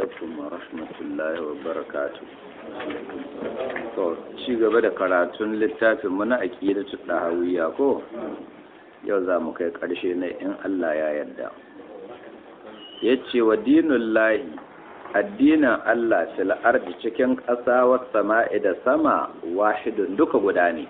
alaikum wa rahmatullahi wa barakatu to ci gaba da karatun littafin muna aqidatu dahawiyya ko yau za mu kai ƙarshe na in Allah ya yarda yace wa dinullahi addinin Allah fil ardi cikin ƙasa wa sama'i da sama wahidun duka guda ne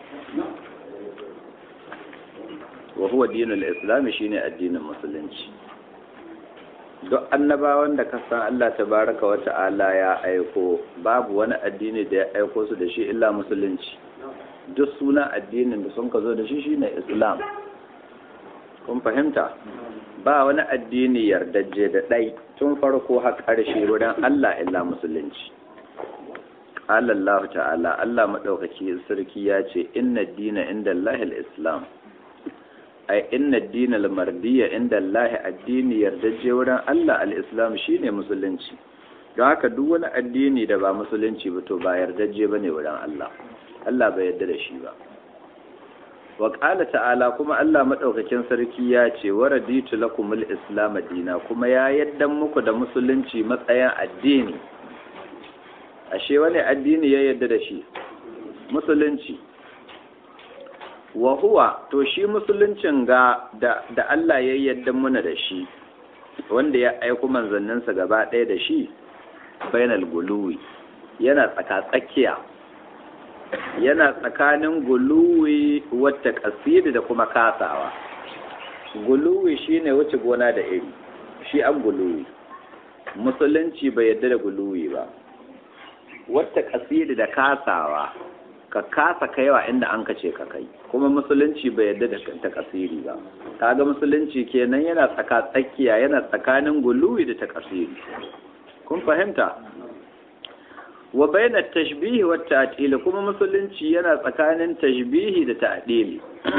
wa huwa dinul islam shine addinin musulunci duk annabawan da ka san Allah tabaraka wa ta'ala ya aiko babu wani addini da ya aiko su da shi illa musulunci duk sunan addinin da sun ka zo da shi shine islam kun fahimta ba wani addini yardajje da ɗai tun farko har ƙarshe wurin Allah illa musulunci qala Allah ta'ala Allah madaukaki sarki ya ce inna dina inda Allahil islam ai inna dina al-mardiyya inda Allah addini yardaje wurin Allah al-islam shine musulunci don haka duk wani addini da ba musulunci ba to ba yardaje bane wurin Allah Allah bai yarda da shi ba wa qala ta'ala kuma Allah madaukakin sarki ya ce wa raditu lakumul islam dina kuma ya yaddan muku da musulunci matsayin addini ashe wani addini ya yarda da shi musulunci wa huwa to shi musuluncin ga da, da Allah ya yadda muna da shi wanda ya aiku manzanninsa gaba ɗaya da shi bainal guluwi yana tsaka-tsakiya yana tsakanin guluwi wata kasiri da kuma kasawa guluwi shine wuce gona da iri shi an guluwi musulunci bai yadda da guluwi ba wata kasiri da kasawa ka kasa kaiwa inda an kace ka kai kuma musulunci bai yadda da ta kasiri ba kaga musulunci kenan yana tsaka tsakiya yana tsakanin guluwi da ta kasiri kun fahimta wa baina tashbihi wa ta'dil kuma musulunci yana tsakanin tashbihi da ta'dil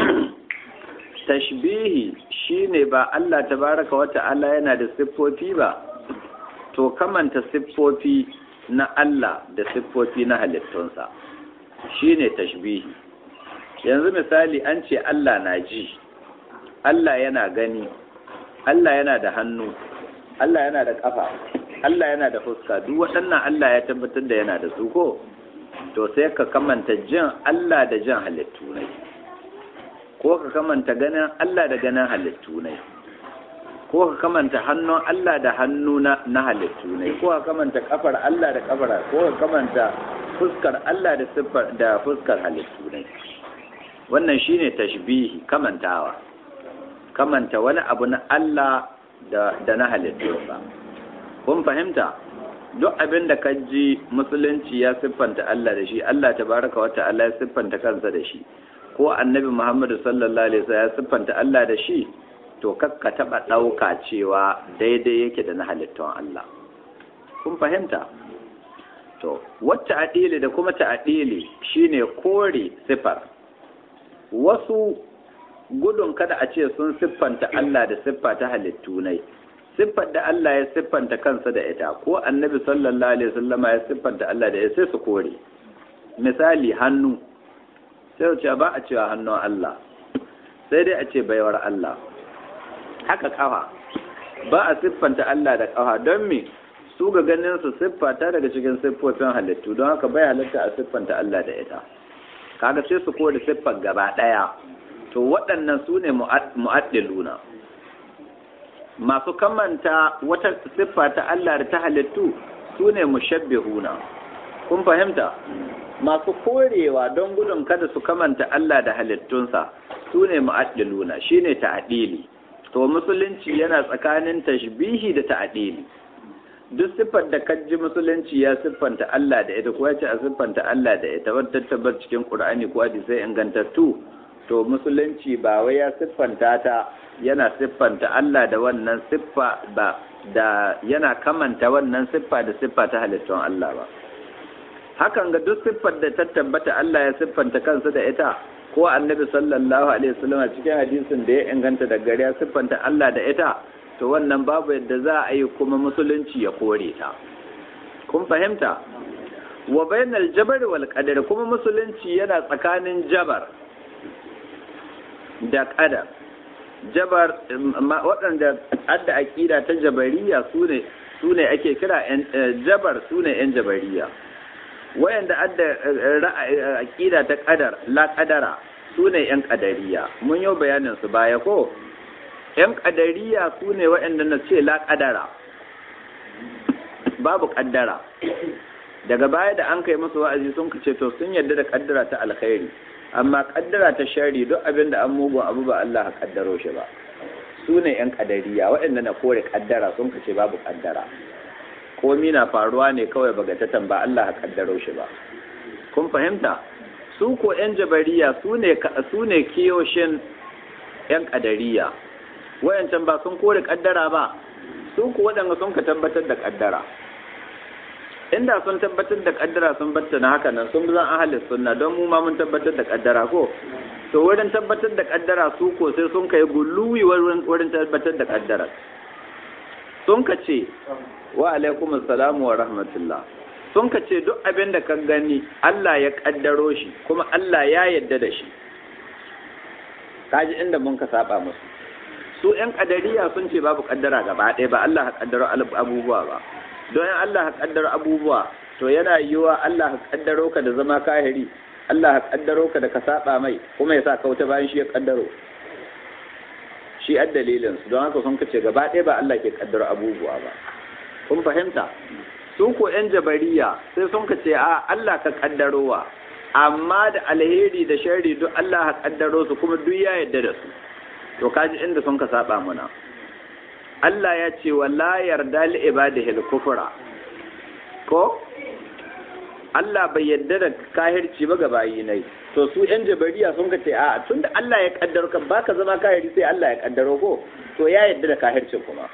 tashbihi shine ba Allah tabaraka wa ta'ala yana da siffofi ba to kamanta siffofi na Allah da siffofi na halittunsa shine tashbihi yanzu misali an ce Allah na ji Allah yana gani Allah yana da hannu Allah yana da kafa Allah yana da fuska duk waɗannan Allah ya tabbatar da yana da su ko to sai ka kamanta jin Allah da jin halittu ne ko ka kamanta ganin Allah da ganin halittu ne ko ka kamanta hannun Allah da hannu na halittu ne ko ka kamanta kafar Allah da kafar ko ka kamanta fuskar Allah da siffar da fuskar halittu ne wannan shine tashbihi kamantawa kamanta wani abu na Allah da da na halittunsa kun fahimta duk abin da ji musulunci ya siffanta Allah da shi Allah tabaraka wa ta'ala ya siffanta kansa da shi ko annabi Muhammadu sallallahu alaihi wasallam ya siffanta Allah da shi to kakka taba dauka cewa daidai yake da na halittun Allah kun fahimta to wata adili da kuma ta'adili shine kore sifar wasu gudun kada a ce sun siffanta Allah da siffa ta halittu ne siffar da Allah ya siffanta kansa da ita ko annabi sallallahu alaihi wasallama ya siffanta Allah da ita sai su kore misali hannu sai su ce ba a cewa hannun Allah sai dai a ce baiwar Allah haka kafa ba a siffanta Allah da kafa don me su ga ganin su siffata daga cikin siffofin halittu don haka bai halitta a siffanta Allah da ita kaga sai su kore siffar gaba daya to waɗannan su ne mu'addiluna masu kamanta wata siffa ta Allah da ta halittu su ne mushabbihuna kun fahimta masu korewa don gudun kada su kamanta Allah da halittunsa su ne mu'addiluna shine ta'dili to musulunci yana tsakanin tashbihi da ta'dili duk siffar da kaji musulunci ya siffanta Allah da ita ko ya ce a siffanta Allah da ita wadda tabbar cikin Qur'ani ko hadisai ingantattu to musulunci ba wai ya siffanta ta yana siffanta Allah da wannan siffa ba da yana kamanta wannan siffa da siffa ta halittun Allah ba hakan ga duk siffar da ta tabbata Allah ya siffanta kansa da ita ko annabi sallallahu alaihi wasallam cikin hadisin da ya inganta da gari ya siffanta Allah da ita to wannan babu yadda za a yi kuma musulunci ya kore ta kun fahimta wa bainal jabar wal qadar kuma musulunci yana tsakanin jabar da qadar jabar waɗanda adda aƙida ta jabariya su ne su ne ake kira jabar su ne yan jabariya wayanda adda aqida ta qadar la qadara su ne yan qadariya mun yi bayanin su baya ko yan qadariya su ne wayanda na ce la qadara babu kaddara daga baya da an kai musu wa'azi sun kace to sun yarda da kaddara ta alkhairi amma kaddara ta shari duk abin da an mugun abu ba Allah ya kaddaro shi ba su ne yan kadariya waɗanda na kore kaddara sun kace babu kaddara komi na faruwa ne kawai bagatatan ba Allah ya kaddaro shi ba kun fahimta su ko yan jabariya su ne su ne kiyoshin yan kadariya wayancan ba sun kore kaddara ba su ko waɗanda sun ka tabbatar da kaddara inda sun tabbatar da kaddara sun batta na haka nan sun zan ahalin sunna don mu ma mun tabbatar da kaddara ko to wurin tabbatar da kaddara su ko sai sun kai gulluwi wurin tabbatar da kaddara sun ka ce wa alaikum assalam wa rahmatullah sun ka ce duk abin da ka gani Allah ya kaddaro shi kuma Allah ya yadda da shi kaji inda mun ka saba musu su yan kadariya sun ce babu kaddara gaba ɗaya ba Allah ya kaddaro abubuwa ba don in Allah kaddaro abubuwa to yana yiwa Allah kaddaro ka da zama kahiri Allah kaddaro ka da ka saba mai kuma ya sa ka wuta bayan shi ya kaddaro shi a dalilin su don haka sun kace gaba ɗaya ba Allah ke kaddaro abubuwa ba kun fahimta su ko yan jabariya sai sun kace a Allah ka kaddarowa amma da alheri da sharri duk Allah ka kaddaro su kuma duk ya yarda da su to kaji inda sun ka saba muna Allah ya ce wa la yarda li ibadihi al-kufra ko Allah bai yarda da kahirci ba ga bayi nai to su yan jabariya sun ka ce a tunda Allah ya kaddaro ka baka zama kahiri sai Allah ya kaddaro ko to ya yarda da kahircin kuma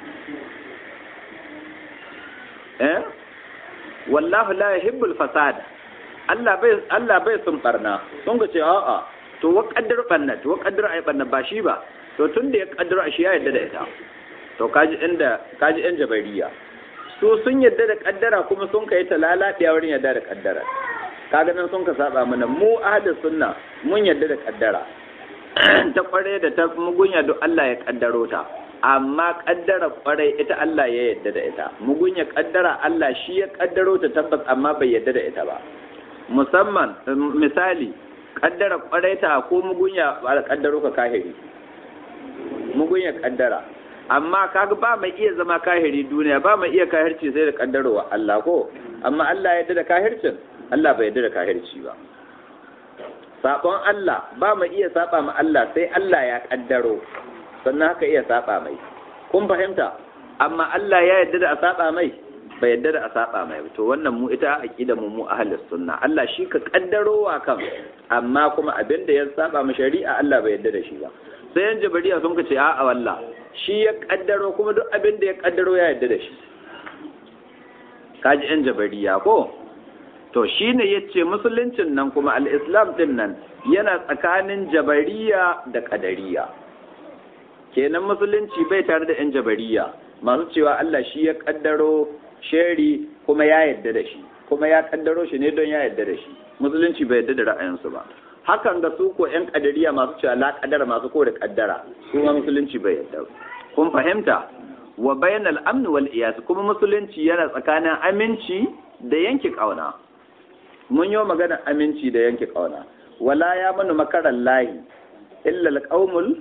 eh wallahu la yuhibbul fasad Allah bai Allah bai sun barna sun ka ce a'a to wa kaddar banna to wa kaddar ai banna ba shi ba to tunda ya kaddaro shi ya yarda da ita to kaji inda kaji yan jabariya su sun yadda da kaddara kuma sun kai ta lalabiya wurin yadda da kaddara kaga nan sun ka saba mana mu ahlus sunna mun yadda da kaddara ta kware da ta mugunya duk Allah ya kaddaro ta amma kaddara kware ita Allah ya yadda da ita mugunya kaddara Allah shi ya kaddaro ta tabbas amma bai yadda da ita ba musamman misali kaddara kware ta ko mugunya kaddaro ka kahiri mugunya kaddara amma kaga ba mai iya zama kahiri duniya ba mai iya kahirci sai da kaddarowa Allah ko amma Allah ya da kahircin Allah bai yarda da kahirci ba sabon Allah ba mai iya saba ma Allah sai Allah ya kaddaro sannan haka iya saba mai kun fahimta amma Allah ya yarda da a saba mai bai yarda da a saba mai to wannan mu ita aqida mu mu ahlus sunna Allah shi ka kaddarowa kan amma kuma abin da ya saba ma shari'a Allah bai yarda da shi ba sai yan jabariya sun ka ce a'a wallah shi ya kaddaro kuma duk abin da ya kaddaro ya yarda da shi kaji yan jabariya ko to shine yace musuluncin nan kuma al-islam din nan yana tsakanin jabariya da kadariya kenan musulunci bai tare da yan jabariya masu cewa Allah shi ya kaddaro sheri kuma ya yarda da shi kuma ya kaddaro shi ne don ya yarda da shi musulunci bai yarda da ra'ayinsu ba hakan ga su ko yan kadariya masu cewa la kadara masu ko da kaddara su ma musulunci bai yarda kun fahimta wa bainal amn wal iyas kuma musulunci yana tsakanin aminci da yanke kauna mun yi magana aminci da yanke kauna wala ya manu makaran lahi illa alqaumul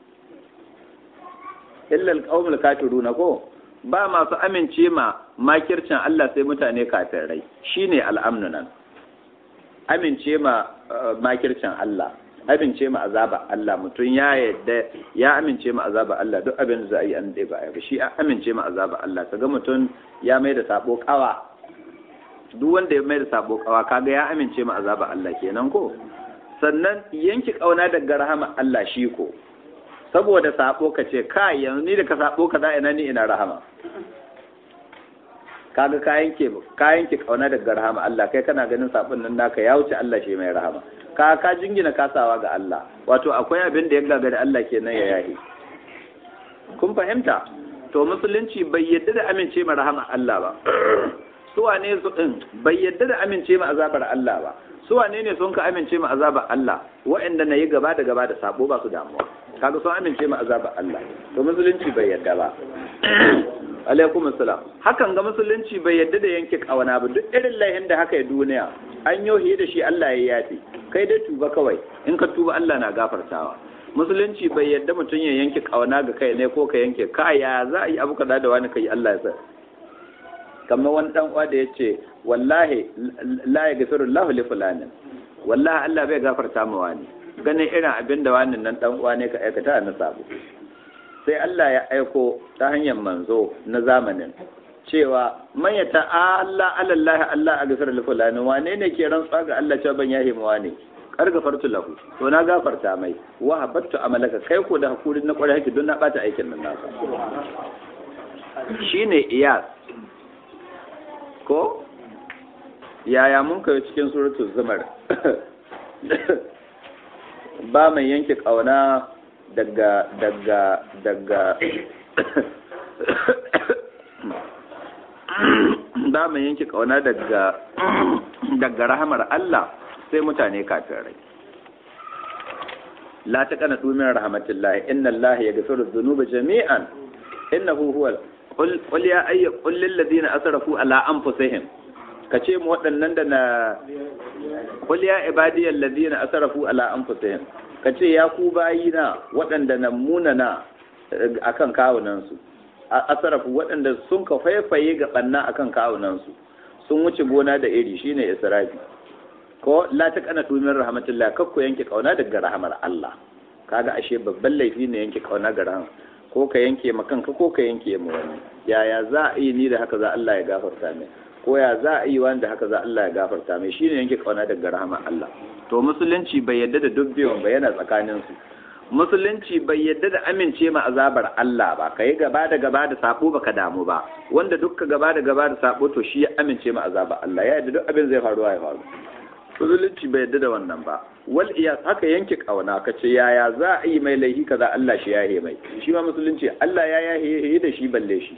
illa alqaumul kafiruna ko ba masu amince ma makircin Allah sai mutane kafirai shine al'amnu nan amince ma makircin Allah amince ma azaba Allah mutum ya yadda ya amince ma azaba Allah duk abin da za a yi an dai ba ba shi amince ma azaba Allah kaga mutum ya mai da sabo kawa duk wanda ya mai da sabo kawa kaga ya amince ma azaba Allah kenan ko sannan yanki kauna daga rahama Allah shi ko saboda sabo ka ce kai yanzu ni da ka sabo ka za ina ni ina rahama kaga kayan ke kayan ki kauna daga rahama Allah kai kana ganin sabon nan naka ya wuce Allah shi mai rahama ka ka jingina kasawa ga Allah wato akwai abin da ya gagari Allah kenan ya yahi kun fahimta to musulunci bai yadda da amince ma rahama Allah ba su wane su din bai yadda da amince ma azabar Allah ba su wane ne sun ka amince ma azabar Allah waɗanda na yi gaba da gaba da sabo ba su damuwa kaga sun amince ma azabar Allah to musulunci bai yadda ba alaikum assalam hakan ga musulunci bai yadda da yanke kawana ba duk irin laihin da haka ya duniya an yohi da shi Allah ya yafi kai dai tuba kawai in ka tuba Allah na gafartawa musulunci bai yadda mutum ya yanke kawana ga kai ne ko ka yanke ka ya za a yi abu kaza da wani kai Allah ya sa kamar wani dan uwa da yace wallahi la yaghfiru Allahu li fulanin wallahi Allah bai gafarta ma wani ganin irin abin da wani nan dan uwa ne ka aikata na sabo sai Allah ya aiko ta hanyar manzo na zamanin cewa man ya ta'alla alallahi Allah a gafar fulani wane ne ke rantsa ga Allah cewa ban yahe mawa ne kar gafartu lahu to na gafarta mai wa habattu amalaka kai ko da hakuri na kwarai haki don na bata aikin nan nasa shine iyas ko yaya mun kai cikin suratul zumar ba mai yanke kauna daga daga daga ba mai yanke kauna daga daga rahamar Allah sai mutane kafirai la ta kana dumin rahmatullahi inna Allah yaghfiru dhunuba jami'an innahu huwal qul qul ya ayy qul lil ladina asrafu ala anfusihim kace mu waɗannan da na qul ya ibadiyal ladina asrafu ala anfusihim ka ce ya ku bayina waɗanda na munana a kan kawunansu a asarafu waɗanda sun ka faifaye ga ɓanna a kan kawunansu sun wuce gona da iri shine israfi ko la ta kana tumin rahmatullah kakko yanke kauna daga rahamar Allah kaga ashe babban laifi ne yanke kauna ga rahama ko ka yanke ma kanka ko ka yanke ma wani yaya za a yi ni da haka za Allah ya gafarta mai ko ya za a yi wani da haka za Allah ya gafarta mai shine yanke kauna daga rahamar Allah to musulunci bai yadda da duk biyun ba yana tsakanin su musulunci bai yadda da amince ma azabar Allah ba kai gaba da gaba da sabo baka damu ba wanda dukka gaba da gaba da sabo to shi ya amince ma azabar Allah ya yadda duk abin zai faru ya faru musulunci bai yadda da wannan ba wal iyas haka yanke kauna ka ce yaya za a yi mai laifi kaza Allah shi yahe mai shi ma musulunci Allah ya yahe da shi balle shi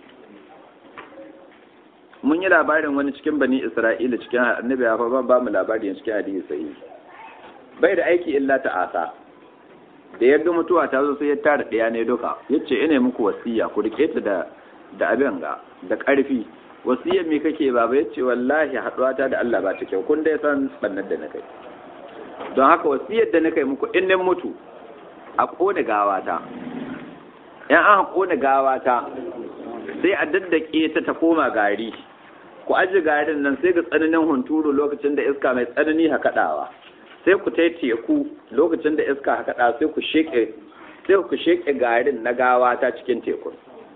mun yi labarin wani cikin bani Isra'ila cikin annabi ya fa ba mu labari cikin hadisi sahihi bai da aiki illa ta'asa da yadda mutuwa ta zo sai ya tara ɗaya ne duka ya ce ina muku wasiya ku rike ta da da abin ga da ƙarfi wasiyar me kake baba ya ce wallahi haɗuwa ta da Allah ba ta kyau kun dai san bannan da na kai don haka wasiyar da na kai muku in nan mutu a ƙone gawata in an ƙone gawata sai a daddake ta ta koma gari ku aji garin nan sai ga tsananin hunturu lokacin da iska mai tsanani hakaɗawa sai ku tai teku lokacin da iska hakaɗa sai ku sheke sai ku sheke garin na gawa ta cikin tekun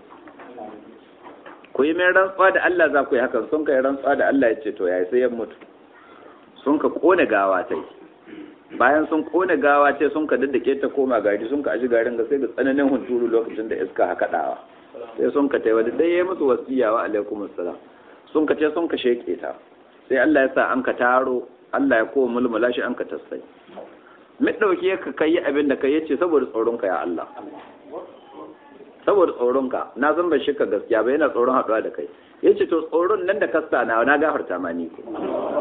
ku yi mai rantsuwa da Allah za ku yi hakan sun kai rantsuwa da Allah ya ce to yayi sai ya mutu sun ka kone gawa ta yi bayan sun kone gawa ce sun ka daddake ta koma gari sun ka aji garin ga sai ga tsananin hunturu lokacin da iska hakaɗawa sai sun ka taiwa da dai ya musu wasiya wa alaikum assalam sun ka ce sun ka sheke ta sai Allah ya sa an ka taro Allah ya kowa mulmula shi an ka tassai mai ɗauki ka kai abin da kai yace saboda tsoronka ya Allah saboda tsoronka na san ban shi ka gaskiya ba yana tsoron haɗuwa da kai yace to tsoron nan da kasta na na gafarta ma ni ko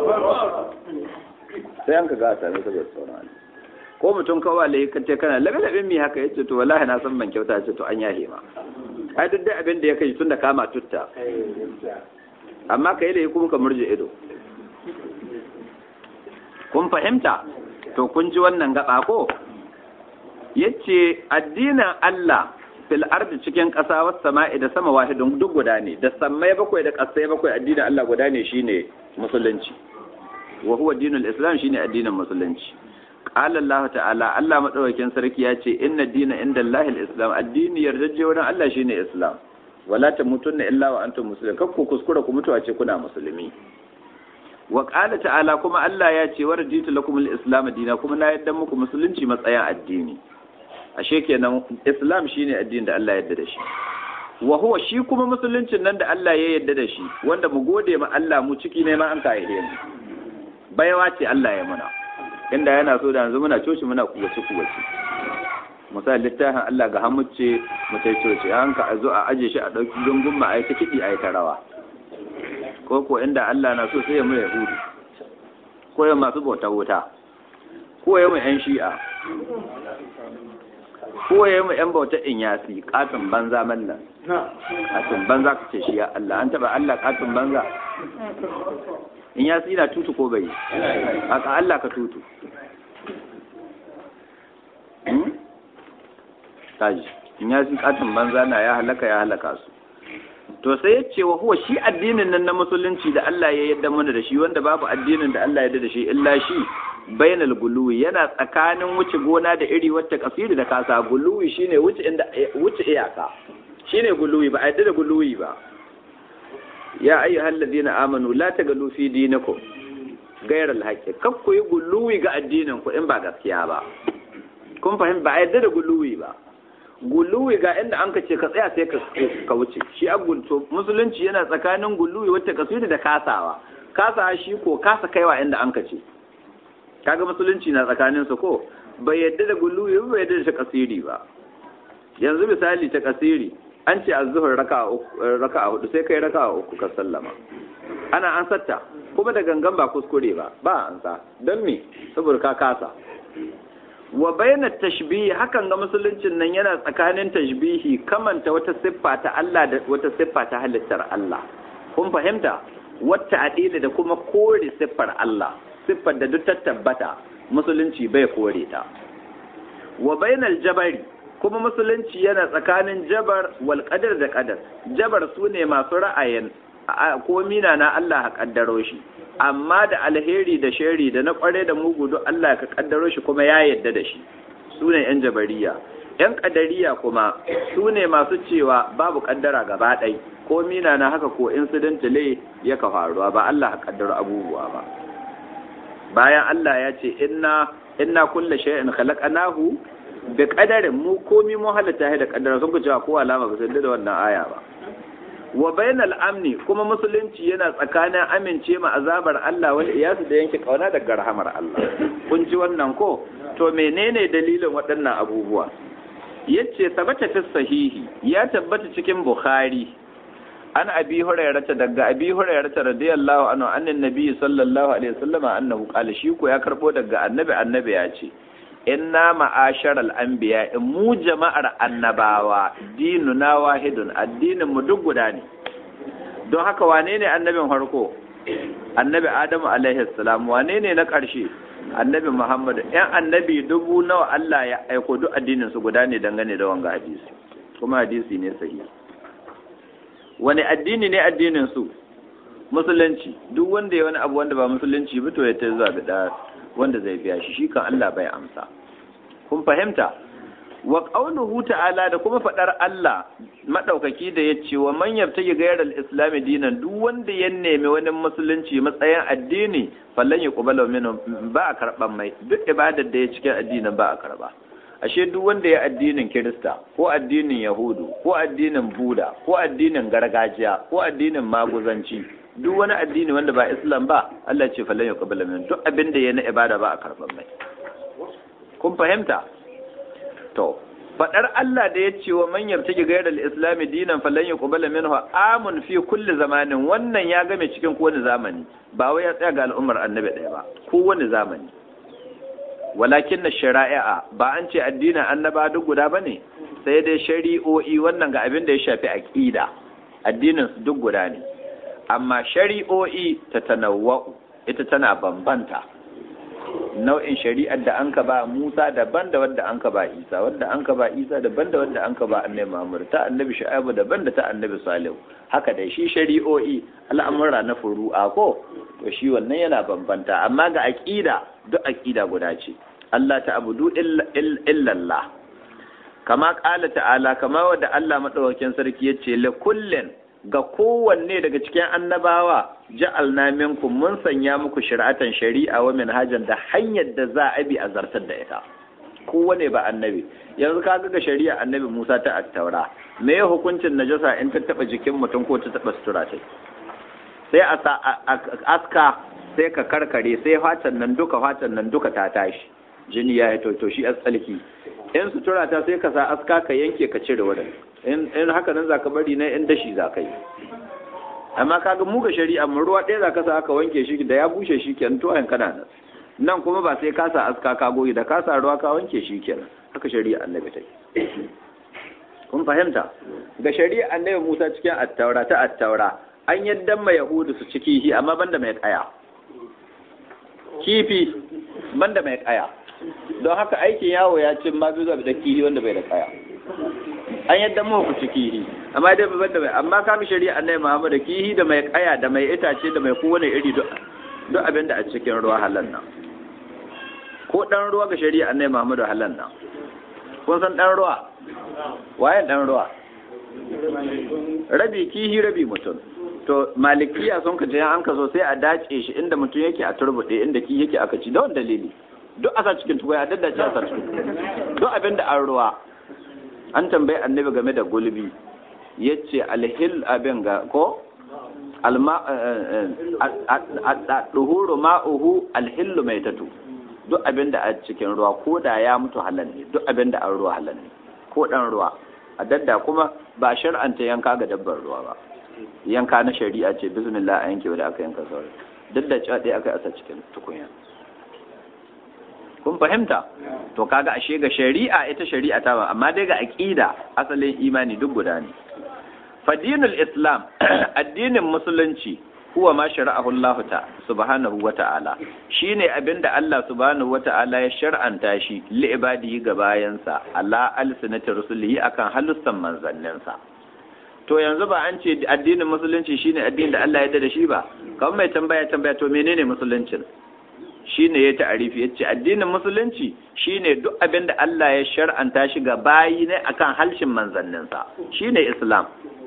sai an ka gasa ne saboda tsoron Allah ko mutum kawai lai ka ce kana labe labe mi haka yace to wallahi na san ban kyauta yace to an yahe ma ai duk da abin da ya kai tun da kama tutta amma kai da kuma ka murje ido kun fahimta to kun ji wannan gaba ko yace addinin Allah fil ardi cikin ƙasa was sama'i da sama wahidun duk guda ne da sammai bakwai da ƙasai bakwai addinin Allah guda ne shine musulunci wa huwa dinul islam shine addinin musulunci qala Allah ta'ala Allah madaukakin sarki ya ce inna dina inda Allahil islam addini yardaje wurin Allah shine islam wala tamutunna illa wa antum muslimun kakku kuskura ku mutuwa ce kuna musulmi wa qala ta'ala kuma Allah ya ce waraditu lakum al-islam dina kuma na yadda muku musulunci matsayin addini ashe kenan islam shine addinin da Allah ya yarda da shi wa huwa shi kuma musuluncin nan da Allah ya yarda da shi wanda mu gode ma Allah mu ciki ne ma an kai mu bayawa ce Allah ya muna inda yana so da yanzu muna coci muna kuwace kuwace misali littafin Allah ga hamuce mu tai coci an ka zo a aje shi a dauki gungun ma ai ta kidi ai ta rawa ko ko inda Allah na so sai ya mu yahudu ko ya masu bauta wuta ko ya mu yan shi'a ko ya mu yan bauta in yasi katin banza mallan katin banza ka ce shi ya Allah an taba Allah katin banza in yasi na tutu ko bai haka Allah ka tutu taji in yasi katin banza na ya halaka ya halaka su to sai ya ce wa huwa shi addinin nan na musulunci da Allah ya yadda mana da shi wanda babu addinin da Allah ya yadda da shi illa shi bainal guluwi yana tsakanin wuce gona da iri wacce kasiri da kasa guluwi shine wuce inda wuce iyaka shine guluwi ba a yadda da guluwi ba ya ayyuhal ladina amanu la tagalu fi dinikum ghayra al-haqqi kak ku yi guluwi ga addinin ku in ba gaskiya ba kun fahimta ba a yadda da guluwi ba guluwi ga inda an ka ce ka tsaya sai ka wuce shi agulto musulunci yana tsakanin guluwi wacce kasiri da kasawa kasawa shi ko kasa kaiwa inda an ka ce kaga musulunci na tsakanin su ko bai yadda da guluwi ba bai yadda da kasiri ba yanzu misali ta kasiri an ce azzuhur raka'a raka'a hudu sai kai raka'a uku ka sallama ana an satta kuma da gangan ba kuskure ba ba an sa don me saboda ka kasa wa bayna tashbihi hakan ga musuluncin nan yana tsakanin tashbihi kamanta wata siffa ta Allah da wata siffa ta halittar Allah kun fahimta wata adila da kuma kore siffar Allah siffar da duk ta tabbata musulunci bai kore ta wa bainal jabari kuma musulunci yana tsakanin jabar wal qadar da qadar jabar sune masu ra'ayin ko mina na Allah ha kaddaro shi amma da alheri da shari da na kware da mugu duk Allah ka kaddaro shi kuma ya yadda da shi sune yan jabariya yan kadariya kuma sune masu cewa babu kaddara gaba ɗai ko mina na haka ko incidentally ya ka faruwa ba Allah ha kaddaro abubuwa ba bayan Allah ya ce inna inna kulla shay'in khalaqnahu bi qadarin mu komi mu halatta da kaddara sun ku cewa ko alama ba sai da wannan aya ba wa bainal amni kuma musulunci yana tsakanin amince ma azabar Allah wal iyasu da yanke kauna daga rahamar Allah kun ji wannan ko to menene dalilin waɗannan abubuwa yace sabata fi sahihi ya tabbata cikin bukhari an abi hurairata daga abi hurairata radiyallahu anhu annan nabi sallallahu alaihi wasallam annahu qala shi ko ya karbo daga annabi annabi ya ce inna ma'asharal anbiya in mu jama'ar annabawa dinuna wahidun addinin mu duk guda ne don haka wane ne annabin farko annabi adamu alaihi salam wane ne na ƙarshe annabi muhammad yan annabi dubu nawa Allah ya aiko duk addinin su guda ne dangane da wanga hadisi kuma hadisi ne sahihi wani addini ne addinin su musulunci duk wanda ya wani abu wanda ba musulunci ba to ya ta zuwa da wanda zai biya shi shi kan Allah bai amsa kun fahimta wa qauluhu ta'ala da kuma fadar Allah madaukaki da yace wa man yabtaji ghayra al-islam dinan duk wanda ya nemi wani musulunci matsayin addini fallan yuqbalu minhu ba a karban mai duk ibadar da ya cikin addinin ba a karba ashe duk wanda ya addinin kirista ko addinin yahudu ko addinin buda ko addinin gargajiya ko addinin maguzanci duk wani addini wanda ba islam ba Allah ce falan ya kabila min duk abin da ya na ibada ba a karban mai kun fahimta to fadar Allah da ya ce wa man yabtaji ghayral islam dinan falan ya kabila minhu amun fi kulli zamanin wannan ya game cikin kowane zamani ba wai ya tsaya ga al'ummar annabi ɗaya ba kowane zamani walakin na shari'a ba an ce addinin annaba duk guda ba ne sai dai shari'o'i wannan ga abin da ya shafi aƙida addinin su duk guda ne amma shari'o'i ta tanawwa'u ita tana bambanta nau'in shari'ar da an ka ba Musa daban da wadda an ka ba Isa wadda an ka ba Isa daban da wadda an ka ba Annabi Muhammad ta Annabi Shu'aibu daban da ta Annabi Salihu haka dai shi shari'o'i al'amura na furu'a ko to shi wannan yana bambanta amma ga aqida duk aqida guda ce Allah ta abudu illallah kama qala ta'ala kama wadda Allah madaukakin sarki yace la kullin ga kowanne daga cikin annabawa ja'alna minkum mun sanya muku shari'atan shari'a wa minhajan da hanyar da za a bi a zartar da ita kowane ba annabi yanzu ka ga shari'a annabi Musa ta attaura me ya hukuncin najasa in ta taba jikin mutum ko ta taba sutura ta sai a aska sai ka karkare sai fatan nan duka fatan nan duka ta tashi jini ya to to shi tsalki in sutura ta sai ka sa aska ka yanke ka cire wurin in haka nan zaka bari na in dashi zaka yi amma kaga mu ga shari'a mun ruwa ɗaya zaka sa aka wanke shi da ya bushe shi kenan to ayan kana nan nan kuma ba sai kasa aska ka goyi da kasa ruwa ka wanke shi kenan haka shari'a annabi ta kun fahimta ga shari'a annabi Musa cikin attaura ta attaura an yadda mai yahudu su ciki shi amma banda mai kaya kifi banda mai kaya don haka aikin yawo ya cin ma zuwa da kihi wanda bai da kaya an yadda mu ku kihi amma dai banda mai amma kaga shari'a annabi Muhammad da kihi da mai kaya da mai itace da mai kowane iri duk abin da a cikin ruwa halan nan ko dan ruwa ga shari'a annabi Muhammad halan nan kun san dan ruwa waye dan ruwa rabi kihi rabi mutum to malikiya sun ka je an ka so sai a dace shi inda mutum yake a turbuɗe inda ki yake aka ci da wani dalili duk asa cikin tukwai a daddace asa cikin duk abin da an ruwa an tambayi annabi game da gulbi ya ce alhil abin ga ko duhuru ma'uhu alhillu mai tatu duk abin da a cikin ruwa ko da ya mutu halal ne duk abin da an ruwa halal ne ko dan ruwa a dadda kuma ba shar'anta yanka ga dabbar ruwa ba yanka na shari'a ce bismillah a yanke da aka yanka sauran duk da cewa ɗaya aka yi asa cikin tukunya kun fahimta to kaga ashe ga shari'a ita shari'a ta ba amma dai ga aqida asalin imani duk guda ne fadinul islam addinin musulunci huwa ma shara'ahu Allah ta subhanahu wa ta'ala shine abinda Allah subhanahu wa ta'ala ya shar'anta shi li ibadihi ga bayansa ala alsinati rusulihi akan halussan manzanninsa to yanzu ba an ce addinin musulunci shine addinin da Allah ya yarda da shi ba kamar mai tambaya tambaya to menene musuluncin shine ya ta'arifi yace addinin musulunci shine duk abin da Allah ya shar'anta shi ga bayi ne akan halshin manzanninsa shine islam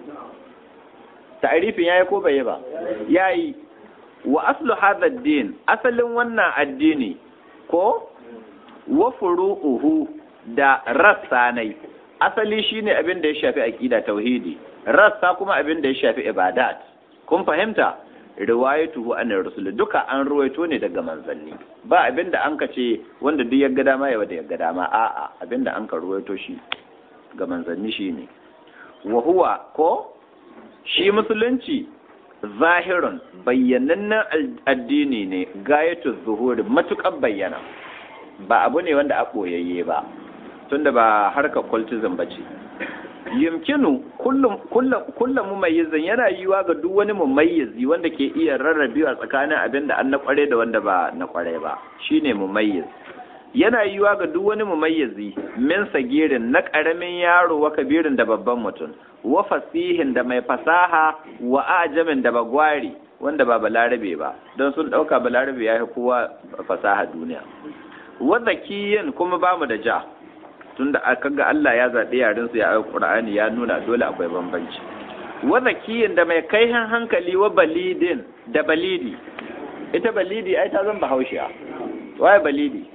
ta'arifin yayi ko bai ba yayi wa aslu hadha ad-din asalin wannan addini ko wa furu'uhu da rassa nai asali shine abin da ya shafi aqida tauhidi rassa kuma abin da ya shafi ibadat kun fahimta riwayatuhu an rasul duka an ruwaito ne daga manzanni ba abin da an ka ce wanda duk yagga dama ya wada yagga dama a'a abin da an ka ruwaito shi ga manzanni shine wa huwa ko shi musulunci zahirun bayyanannen addini ne gayatu zuhuri matukar bayyana ba abu ne wanda a ɓoyayye ba tunda ba harkar cultism ba ce yumkinu kullum mumayyizin yana yiwa ga duk wani mumayyizi wanda ke iya rarrabewa tsakanin abin da an na kware da wanda ba na kware ba shine mumayyiz yana yiwa ga duk wani mumayyizi min sagirin na karamin yaro wa kabirin da babban mutum wa fasihin da mai fasaha wa ajamin da bagwari wanda ba balarabe ba don sun dauka balarabe ya fi kowa fasaha duniya wa zakiyin kuma bamu da ja tunda aka ga Allah ya zaɓi yaren su ya ayi Qur'ani ya nuna dole akwai bambanci wa zakiyin da mai kaihin hankali wa balidin da balidi ita balidi ai ta zan bahaushiya waye balidi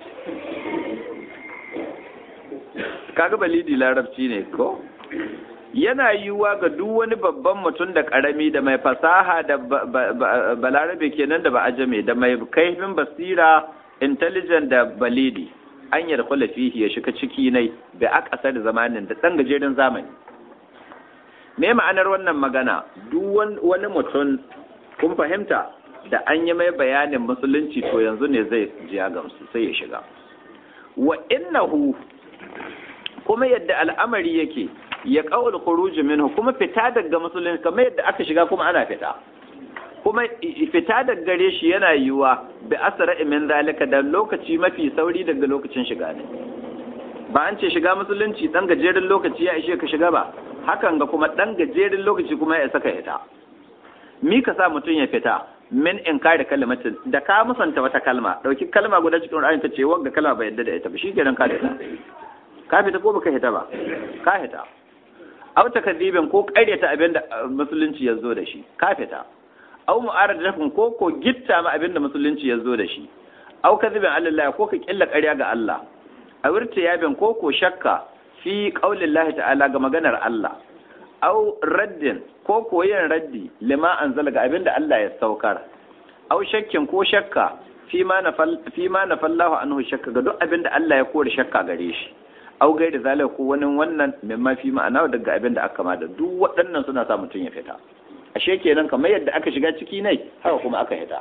kaga balidi larabci ne ko yana yiwuwa ga duk wani babban mutum da karami da mai fasaha da balarabe kenan da ba ajame da mai kaifin basira intelligent da balidi an yarkula fihi ya shiga ciki ne da akasar zamanin da ɗan gajeren zamani me ma'anar wannan magana duk wani mutum kun fahimta da an yi mai bayanin musulunci to yanzu ne zai jiya gamsu sai ya shiga wa innahu kuma yadda al'amari yake ya qaul khuruj minhu kuma fita daga musulunci kamar yadda aka shiga kuma ana fita kuma fita daga gare shi yana yiwuwa bi asra min zalika da lokaci mafi sauri daga lokacin shiga ne ba an ce shiga musulunci dan gajeren lokaci ya ishe ka shiga ba hakan ga kuma dan gajeren lokaci kuma ya saka ita mi ka sa mutum ya fita min in kare kalmatin da ka musanta wata kalma dauki kalma guda cikin Qur'ani ta ce wanga kalma bai yadda da ita ba shikenan ka fita ka fita ko baka fita ba ka fita au takadibin ko ƙaryata abin da musulunci ya zo da shi ka fita au mu'aradatin ko ko gitta ma abin da musulunci ya zo da shi au kadhibin Allah ko ka killa ƙarya ga Allah a wirta yabin ko ko shakka fi qaulillahi ta'ala ga maganar Allah au raddin ko ko yin raddi lima anzala ga abin da Allah ya saukar au shakkin ko shakka fi ma nafal fi ma nafallahu anhu shakka ga duk abin da Allah ya kore shakka gare shi au gai da zalika ko wani wannan mimma fi ma'ana daga abin da aka da duk waɗannan suna sa mutum ya fita ashe kenan kamar yadda aka shiga ciki ne haka kuma aka hita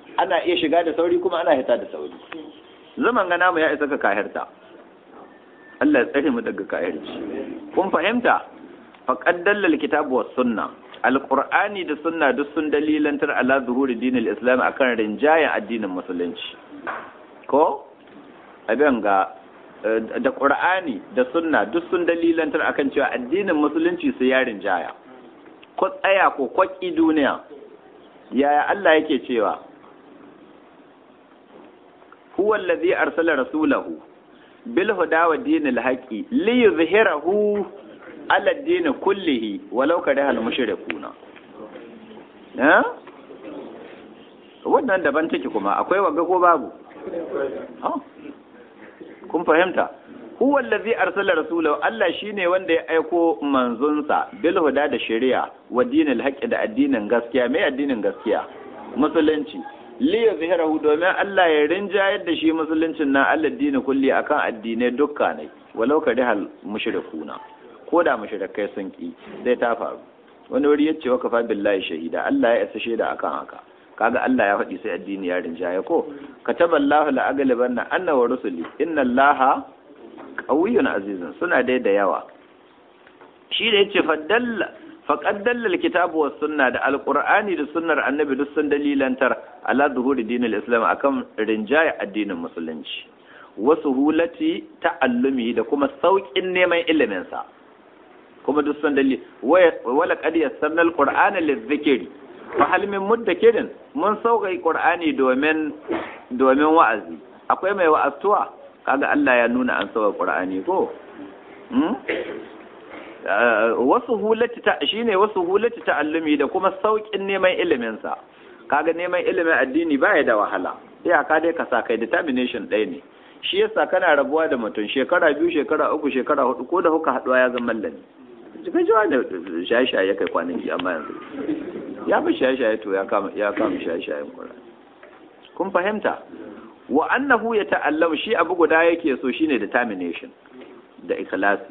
ana iya shiga da sauri kuma ana hita da sauri zaman ga namu ya isa ka kahirta Allah ya tsare mu daga kahirci kun fahimta faqad dallal kitabu was sunna alqur'ani da sunna duk sun dalilantar ala zuhuri dinil islam akan rinjayen addinin musulunci ko abin ga da qur'ani da sunna duk sun dalilantar akan cewa addinin musulunci su ya rinjaya ko tsaya ko kwaki duniya yaya Allah yake cewa huwa allazi arsala rasulahu bil huda wa dinil haqi li yuzhirahu ala din kullihi walau kariha al mushrikuna eh wannan daban take kuma akwai waga ko babu kun fahimta huwa allazi arsala rasulahu Allah shine wanda ya aiko manzonsa bil huda da shari'a wa dinil haqi da addinin gaskiya mai addinin gaskiya musulunci li yuzhirahu domin Allah ya rinjayar da shi musuluncin na Allah dini kulli akan addinai dukka ne walau ka dihal mushrikuna ko da mushrikai sun ki sai ta faru wani wuri yace wa kafa billahi shahida Allah ya isa shaida akan haka kaga Allah ya faɗi sai addini ya rinjaye ko kataballahu la aglibanna anna wa rusuli inna allaha qawiyyun azizun suna dai da yawa shi da yace faddalla faqad dallal kitabu was sunna da alqur'ani da sunnar annabi duk sun dalilantar ala zuhuri dinil islam akan rinjaye addinin musulunci wasu hulati ta'allumi da kuma saukin neman ilimin sa kuma duk sun dalili wala qad yassarna alqur'ana lizikri fa hal min muddakirin mun sauƙai qur'ani domin domin wa'azi akwai mai wa'azuwa kaga Allah ya nuna an sauƙa qur'ani ko wasu hulati ta shine wasu hulati ta'allumi da kuma saukin neman ilimin sa kaga neman ilimin addini baya da wahala iyaka dai ka sa kai determination ɗaya ne shi yasa kana rabuwa da mutum shekara biyu shekara uku shekara hudu ko da huka haduwa ya zama lallani cikin jiwa da shaye-shaye kai kwanaki amma yanzu ya fi shaye-shaye to ya kama ya kama shaye-shayen kura kun fahimta wa annahu ya ta'allam shi abu guda yake so shine determination da ikhlasi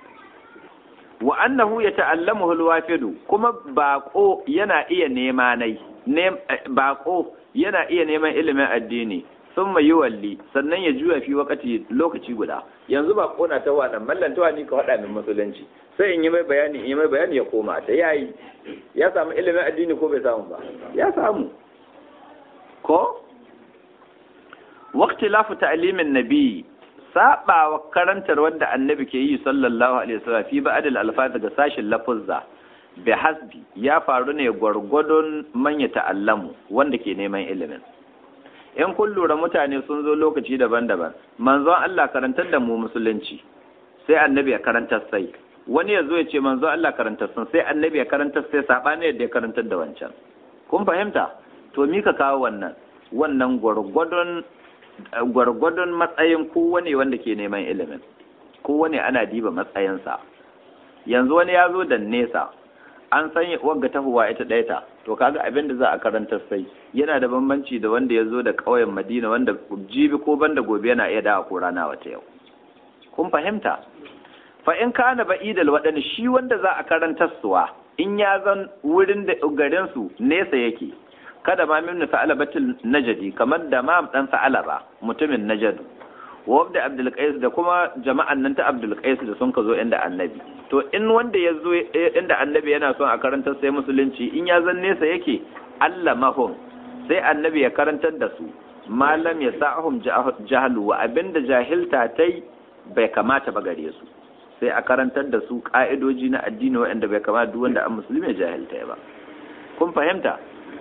wa annahu ya ta'allamu alwafidu kuma bako yana iya nema nai bako yana iya neman ilimin addini sun mai walli sannan ya juya fi wakati lokaci guda yanzu bako na ta wadan mallan ta wani ka wada min musulunci sai in yi mai bayani in yi mai bayani ya koma ta yayi ya samu ilimin addini ko bai samu ba ya samu ko waqtilafu ta'limin nabi sabawa karantar wanda annabi ke yi sallallahu alaihi wasallam fi ba'dal alfaz daga sashin lafuzza bi hasbi ya faru ne gwargwadon manya ta'allamu wanda ke neman ilimin in kun lura mutane sun zo lokaci daban-daban manzon Allah karantar da mu musulunci sai annabi ya karantar sai wani ya zo ya ce manzon Allah karantar sun sai annabi ya karantar sai sabani yadda ya karantar da wancan kun fahimta to mi ka kawo wannan wannan gwargwadon gwargwadon matsayin kowane wanda ke neman ilimin kowane ana diba matsayinsa yanzu wani ya zo da nesa an san wagga tahuwa ita ɗaya ta to kaga abin da za a karanta sai yana da bambanci da wanda ya zo da ƙauyen madina wanda jibi ko banda gobe yana iya dawa ko rana wata yau kun fahimta fa in kana ba'idal waɗanda shi wanda za a karantar suwa in ya zan wurin da garin su nesa yake kada ma min sa'alabatil najadi kamar da ma dan sa'alaba mutumin najadu wa da abdul qais da kuma jama'an nan ta abdul qais da sun ka zo inda annabi to in wanda ya zo inda annabi yana son a karantar sai musulunci in ya zan nesa yake Allah mahum sai annabi ya karantar da su malam ya sa'ahum jahalu wa abinda jahilta tai bai kamata ba gare su sai a karantar da su ka'idoji na addini waɗanda bai kamata duk wanda an musulmi ya jahilta ba kun fahimta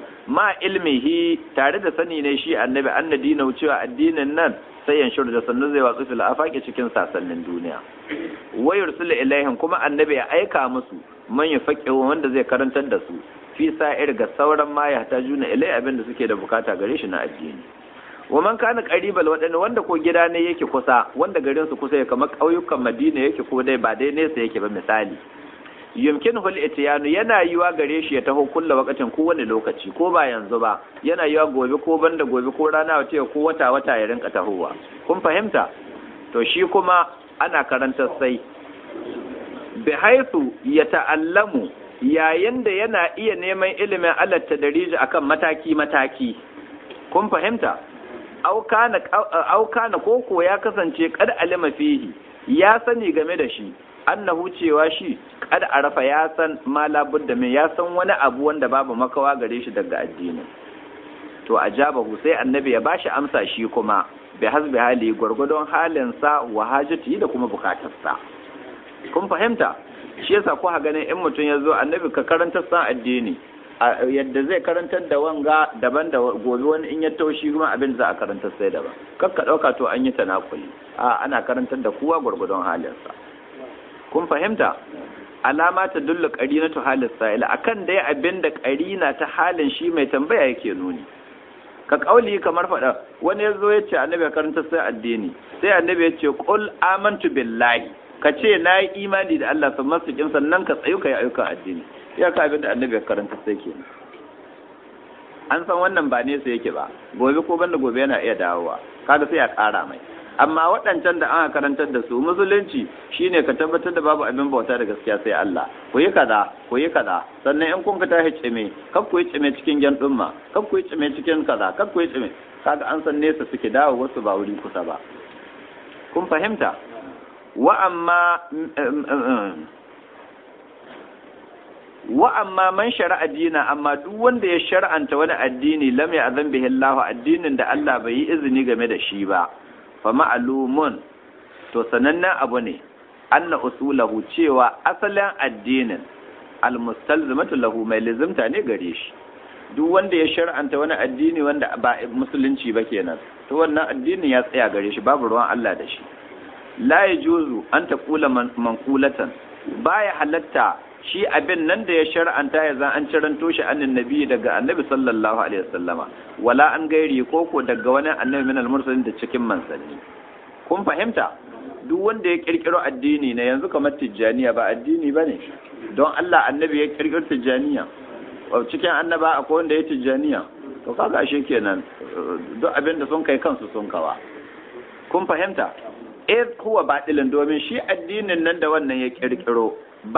ma ilmihi tare da sani ne shi annabi annadina cewa addinin nan sai yan shuru da sannu zai watsu fil afaki cikin sasannin duniya wayar sulu ilaihim kuma annabi ya aika musu man yafaqi wanda zai karantar da su fi sa'ir ga sauran ma ya juna ilai abin da suke da bukata gare shi na addini wa man kana qaribal wadanda wanda ko gida ne yake kusa wanda garin su kusa ya kamar kauyukan Madina yake ko dai ba dai nesa yake ba misali yumkin hul itiyanu yana yiwa gare shi ya taho kulla wakatin ko wani lokaci ko ba yanzu ba yana yiwa gobe ko banda gobe ko rana wace ko wata wata ya rinka tahowa kun fahimta to shi kuma ana karanta sai bi haythu yata'allamu yayin da yana iya neman ilimin alatta dariji akan mataki mataki kun fahimta auka na koko ya kasance kad alima fihi ya sani game da shi annahu cewa shi kad arafa ya san ma labudda min ya san wani abu wanda babu makawa gare shi daga addini to ajabahu sai annabi ya bashi amsa shi kuma bi hasbi hali gwargwadon halinsa wa hajati da kuma bukatarsa kun fahimta shi yasa ko ha ganin in mutum ya zo annabi ka karantar san addini yadda zai karantar da wanga daban da gobe wani in ya taushi kuma abin za a karantar sai daban kar ka dauka to an yi tanakuli a ana karantar da kowa gwargwadon halinsa kun fahimta alama ta dullu qarinatu halis sa'ila akan dai abin da qarina ta halin shi mai tambaya yake nuni ka kauli kamar faɗa wani ya zo ya ce annabi ya karanta sai addini sai annabi ya ce qul amantu billahi ka ce na yi imani da Allah sun masu kin sannan ka tsayu ka yi ayyukan addini ya ka abin da annabi ya karanta sai ke an san wannan ba nesa yake ba gobe ko banda gobe yana iya dawowa kaga sai ya ƙara mai amma waɗancan da an karantar da su musulunci shine ka tabbatar da babu abin bauta da gaskiya sai Allah ku yi kaza ku yi kaza sannan in kun ka tashi cime kar ku yi cime cikin gyan dumma kar ku yi cime cikin kaza kar ku yi cime kaga an san nesa suke dawo wasu ba wuri kusa ba kun fahimta wa amma wa amma man shari'a dina amma duk wanda ya shar'anta wani addini lam ya azan bihi Allah addinin da Allah bai yi izini game da shi ba fa ma'lumun to sanannen abu ne anna usulahu cewa asalin addinin almustalzimatu lahu mai lizimta ne gare shi duk wanda ya shar'anta wani addini wanda ba musulunci ba kenan to wannan addinin ya tsaya gare shi babu ruwan Allah da shi la yajuzu an taqula manqulatan baya halatta shi abin nan da ya shar'anta ya zan an ciranto shi annin nabi daga annabi sallallahu alaihi wasallama wala an gairi koko daga wani annabi min al-mursalin da cikin manzanni kun fahimta duk wanda ya kirkiro addini na yanzu kamar tijjaniya ba addini bane don Allah annabi ya kirkiro tijjaniya cikin annaba akwai wanda ya tijjaniya to kaga ashe kenan duk abin da sun kai kansu sun kawa kun fahimta eh huwa batilin domin shi addinin nan da wannan ya kirkiro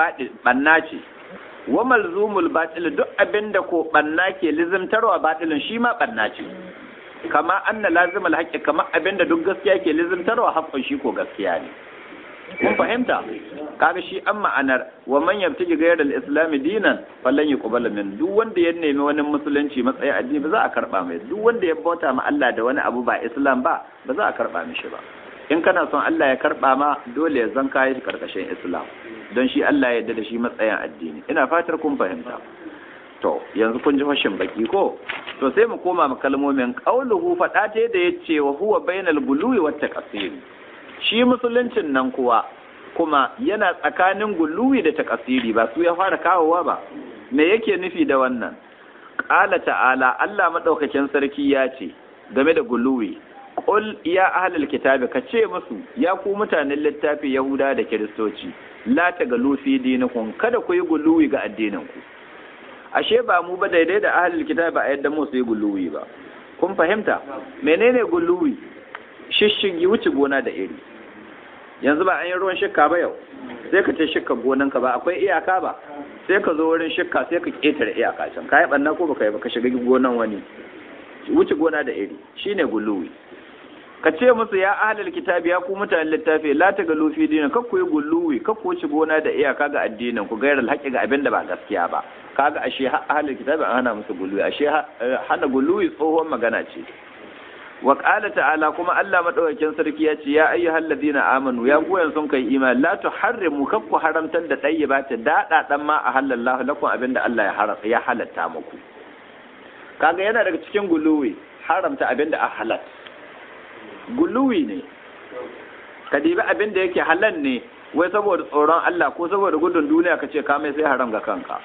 banna ce wa malzumul batil duk abinda ko banna ke lizimtarwa batilin shi ma banna ce kama anna lazimul haqqi kama abinda duk gaskiya ke lizimtarwa haqqin shi ko gaskiya ne mun fahimta kaga shi an ma'anar wa man yabtaji ghayra al-islam dinan falan yuqbal min duk wanda ya nemi wani musulunci matsayin addini ba za a karba mai duk wanda ya bauta ma Allah da wani abu ba islam ba ba za a karba mishi ba in kana son Allah ya karba ma dole ya zan kayi shi karkashin islam don shi Allah ya yarda da shi matsayin addini ina fatar kun fahimta to yanzu kun ji fashin baki ko to sai mu koma mu kalmomin qauluhu fada ta da yace wa huwa bainal guluwi wat taqsir shi musuluncin nan kuwa kuma yana tsakanin guluwi da taqsiri ba su ya fara kawowa ba me yake nufi da wannan qala ta'ala Allah madaukakin sarki ya ce game da guluwi Qul ya ahlul kitabi ka ce musu ya ku mutanen littafi Yahuda da Kiristoci la tagalu fi dinikum kada ku yi guluwi ga addinin ku ashe ba mu ba daidai da ahlul kitabi ba a yadda mu su yi guluwi ba kun fahimta menene guluwi shishigi wuce gona da iri yanzu ba an yi ruwan shikka ba yau sai ka ce shikka gonanka ba akwai iyaka ba sai ka zo wurin shikka sai ka ketare iyaka can ka yi banna ko baka yi ba ka shiga gonan wani wuce gona da iri shine guluwi ka ce musu ya ahlul kitabi ya ku mutanen littafi la ta galu fi dinin kar ku yi guluwi kar ku ci gona da iyaka ga addinin ku gairar haƙi ga abin da ba gaskiya ba kaga ashe ahlul kitabi an hana musu guluwi ashe hana guluwi tsohon magana ce wa qala ta'ala kuma Allah madaukakin sarki ya ce ya ayyuhal ladina amanu ya goyen sun kai imani la tuharrimu kar ku haramtar da dayyibata dada dan ma ahallallahu lakum abin da Allah ya halatta muku kaga yana daga cikin guluwi haramta abin da a halatta guluwi ne ka dibi abin da yake halal ne wai saboda tsoron Allah ko saboda gudun duniya ka ce mai sai haram ga kanka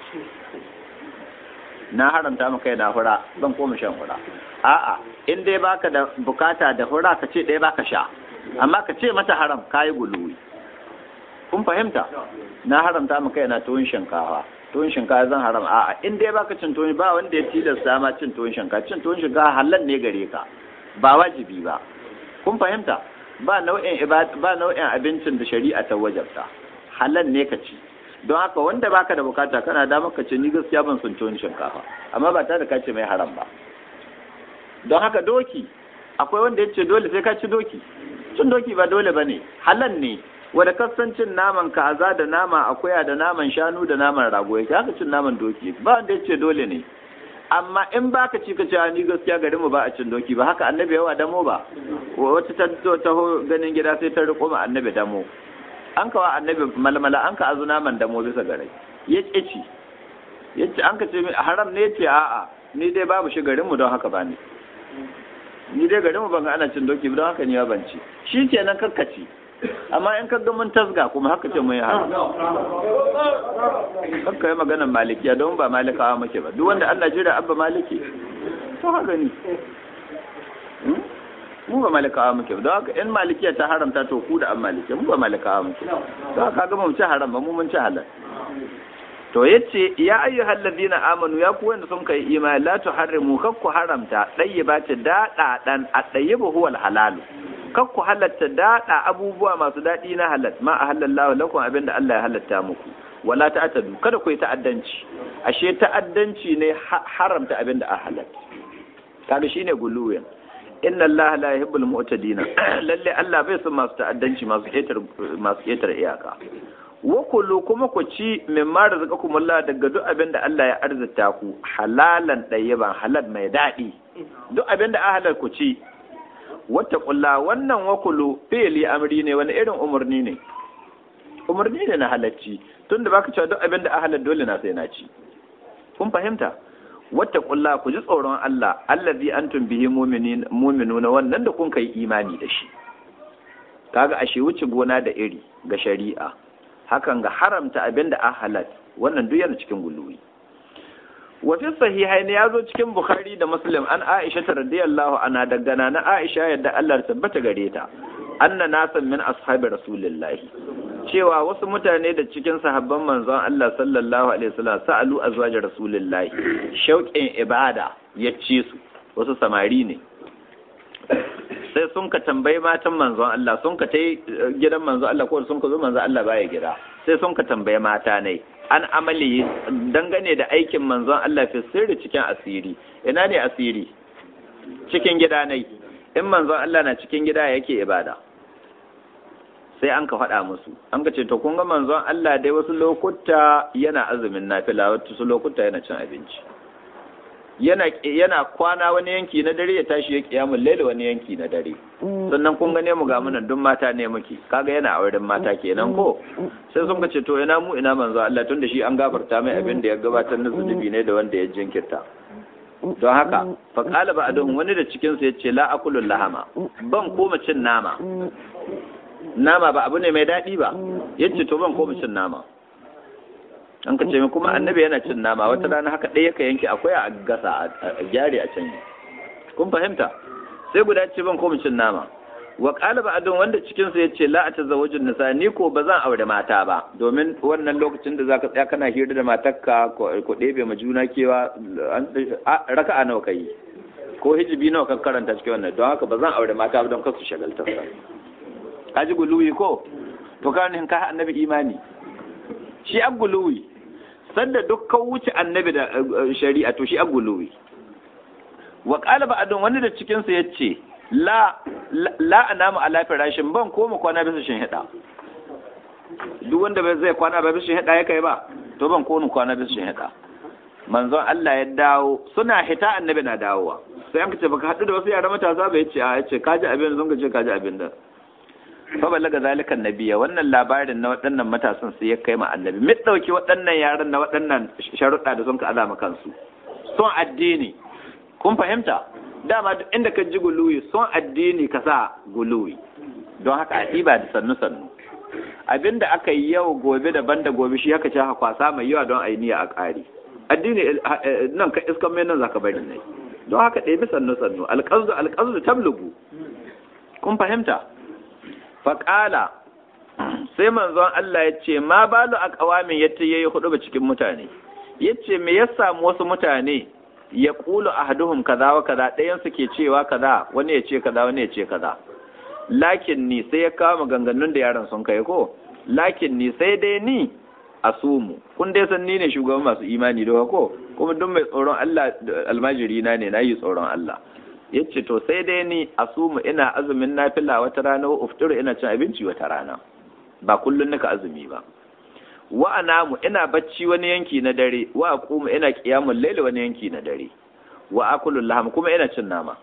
na haramta maka yana hura zan koma shan hura a'a in dai baka da bukata da hura ka ce ɗaya baka sha amma ka ce mata haram kayi guluwi kun fahimta na haramta maka yana tuwon shinkafa tuwon shinkafa zan haram a'a in dai baka cin tuwon ba wanda ya tilasta ma cin tuwon shinkafa cin tuwon shinkafa halal ne gare ka ba wajibi ba kun fahimta ba nau'in ba nau'in abincin da shari'a ta wajabta halal ne ka ci don haka wanda baka da bukata kana da maka ce ni gaskiya ban son tuwon shinkafa amma ba ta da kace mai haram ba don haka doki akwai wanda ya ce dole sai ka ci doki cin doki ba dole ba ne halal ne wanda kasancin naman kaza da nama akuya da naman shanu da naman rago yake haka cin naman doki ba wanda ya ce dole ne amma in baka ci ka ce ni gaskiya garin mu ba a cin doki ba haka annabi yawa damo ba wata ta taho ganin gida sai ta riko ma annabi damo an kawa annabi malmala an ka azu naman damo bisa garai ya ci ya ce an ka ce haram ne ya ce a'a ni dai babu shi garin mu don haka ba ni ni dai garin mu ban ga ana cin doki don haka ni ban ci shi ke nan karkaci amma in ka ga mun tasga kuma haka ce mun yi haram kakka yi maganar malikiya don ba malikawa muke ba duk wanda Allah jira abba maliki to haka ni mu ba malikawa muke ba don haka in malikiya ta haramta to ku da an malikiya mu ba malikawa muke don haka ga mu ci haram ba mu mun ci halal to yace ya ayyuhal ladina amanu ya ku wanda sun kai imani la tuharrimu kakku haramta dayyibati dada dan at-tayyibu huwa al-halal kakku halatta dada abubuwa masu dadi na halal ma ahallallahu lakum abinda Allah ya halatta muku wala ta'tadu kada ku yi ta'addanci ashe ta'addanci ne haramta abinda a halal kaga shine guluwen inna Allah la yuhibbul mu'tadina lalle Allah bai son masu ta'addanci masu ketar masu ketar iyaka wa kullu kuma ku ci min ma razaqakumullah daga duk abin da Allah ya arzita ku halalan ɗayyiban halal mai daɗi duk abin da halal ku ci wata kulla wannan wa kullu fi'li amri ne wani irin umarni ne umarni ne na halacci tunda baka cewa duk abin da halal dole na sai na ci kun fahimta wata kulla ku ji tsoron Allah allazi antum bihi mu'minin mu'minuna wannan da kun kai imani da shi kaga ashe wuce gona da iri ga shari'a hakan ga haramta abin da halat wannan duk yana cikin guluwi wa fi sahihaini ya zo cikin bukhari da muslim an aisha ta radiyallahu anha daga na aisha yadda Allah tabbata gare ta anna nasan min ashabi rasulillahi cewa wasu mutane da cikin sahabban manzon Allah sallallahu alaihi wasallam sa'alu azwaj rasulillahi shauƙin ibada ya ci su wasu samari ne sai sun ka tambayi matan manzon Allah sun ka tai gidan manzon Allah ko sun ka zo manzon Allah baya gida sai sun ka tambayi mata ne an amali dangane da aikin manzon Allah fi sirri cikin asiri ina ne asiri cikin gida ne in manzon Allah na cikin gida yake ibada sai an ka faɗa musu an ka ce to kun ga manzon Allah dai wasu lokuta yana azumin nafila wasu lokuta yana cin abinci yana yana kwana wani yanki na dare ya tashi ya kiyamun laila wani yanki na dare sannan kun gane mu ga munan duk mata ne muke kaga yana auren mata kenan ko sai sun ce to ina mu ina manzo Allah tun da shi an gafarta mai abin da ya gabatar na zunubi ne da wanda ya jinkirta don haka fa qala ba'dhum wani da cikin su yace la akulu lahama ban koma cin nama nama ba abu ne mai daɗi ba yace to ban koma cin nama an ka ce min kuma annabi yana cin nama wata rana haka ɗaya ka yanke akwai a gasa a gyare a can kun fahimta sai guda ce ban koma cin nama wa qala ba'dun wanda cikin su yace la atazawwajun nisa ni ko ba zan aure mata ba domin wannan lokacin da zaka tsaya kana hira da matarka ko ɗebe ma juna kewa raka'a nawa kai ko hijibi nawa ka karanta cikin wannan don haka ba zan aure mata ba don kasu shagaltar sa kaji guluwi ko to kan ka annabi imani shi aguluwi sanda dukkan wuce annabi da shari'a to shi aguluwi wa qala ba'dun wani da cikin sa yace la la anamu ala firashin ban koma kwana bisa shin hida duk wanda bai zai kwana ba bisa shin hida ya kai ba to ban koma kwana bisa shin hida manzon Allah ya dawo suna hita annabi na dawowa sai an ce baka hadu da wasu yara matasa ba yace a yace kaji abin zan ce kaji abin da fa balaga zalikan nabiya wannan labarin na waɗannan matasan sai ya kai ma annabi mit dauki waɗannan yaran na waɗannan sharuɗa da sun ka azama kansu son addini kun fahimta dama duk inda ka ji guluwi son addini ka sa guluwi don haka a ɗiba da sannu sannu abinda aka yi yau gobe daban da gobe shi haka ce haka kwasa mai yawa don a yi niyya a ƙari addini nan ka iskan mai nan zaka bari ne don haka ɗebi sannu sannu alƙazu alƙazu tablugu kun fahimta faƙala sai manzon Allah ya ce ma balu a ƙawamin ya ce ya yi hudu cikin mutane ya ce me ya samu wasu mutane ya ƙulu a haduhun kaza wa kaza ɗayansu ke cewa kaza wani ya ce kaza wani ya ce kaza lakin ni sai ya kawo maganganun da yaran sun kai ko lakin ni sai dai ni a sumu kun dai san ni ne shugaban masu imani da ko kuma duk mai tsoron Allah almajiri na ne na yi tsoron Allah yace to sai dai ni asumu ina azumin nafila wata rana wa uftiru ina cin abinci wata rana ba kullun nika azumi ba wa anamu ina bacci wani yanki na dare wa aqumu ina qiyamul layli wani yanki na dare wa akulu laham kuma ina cin nama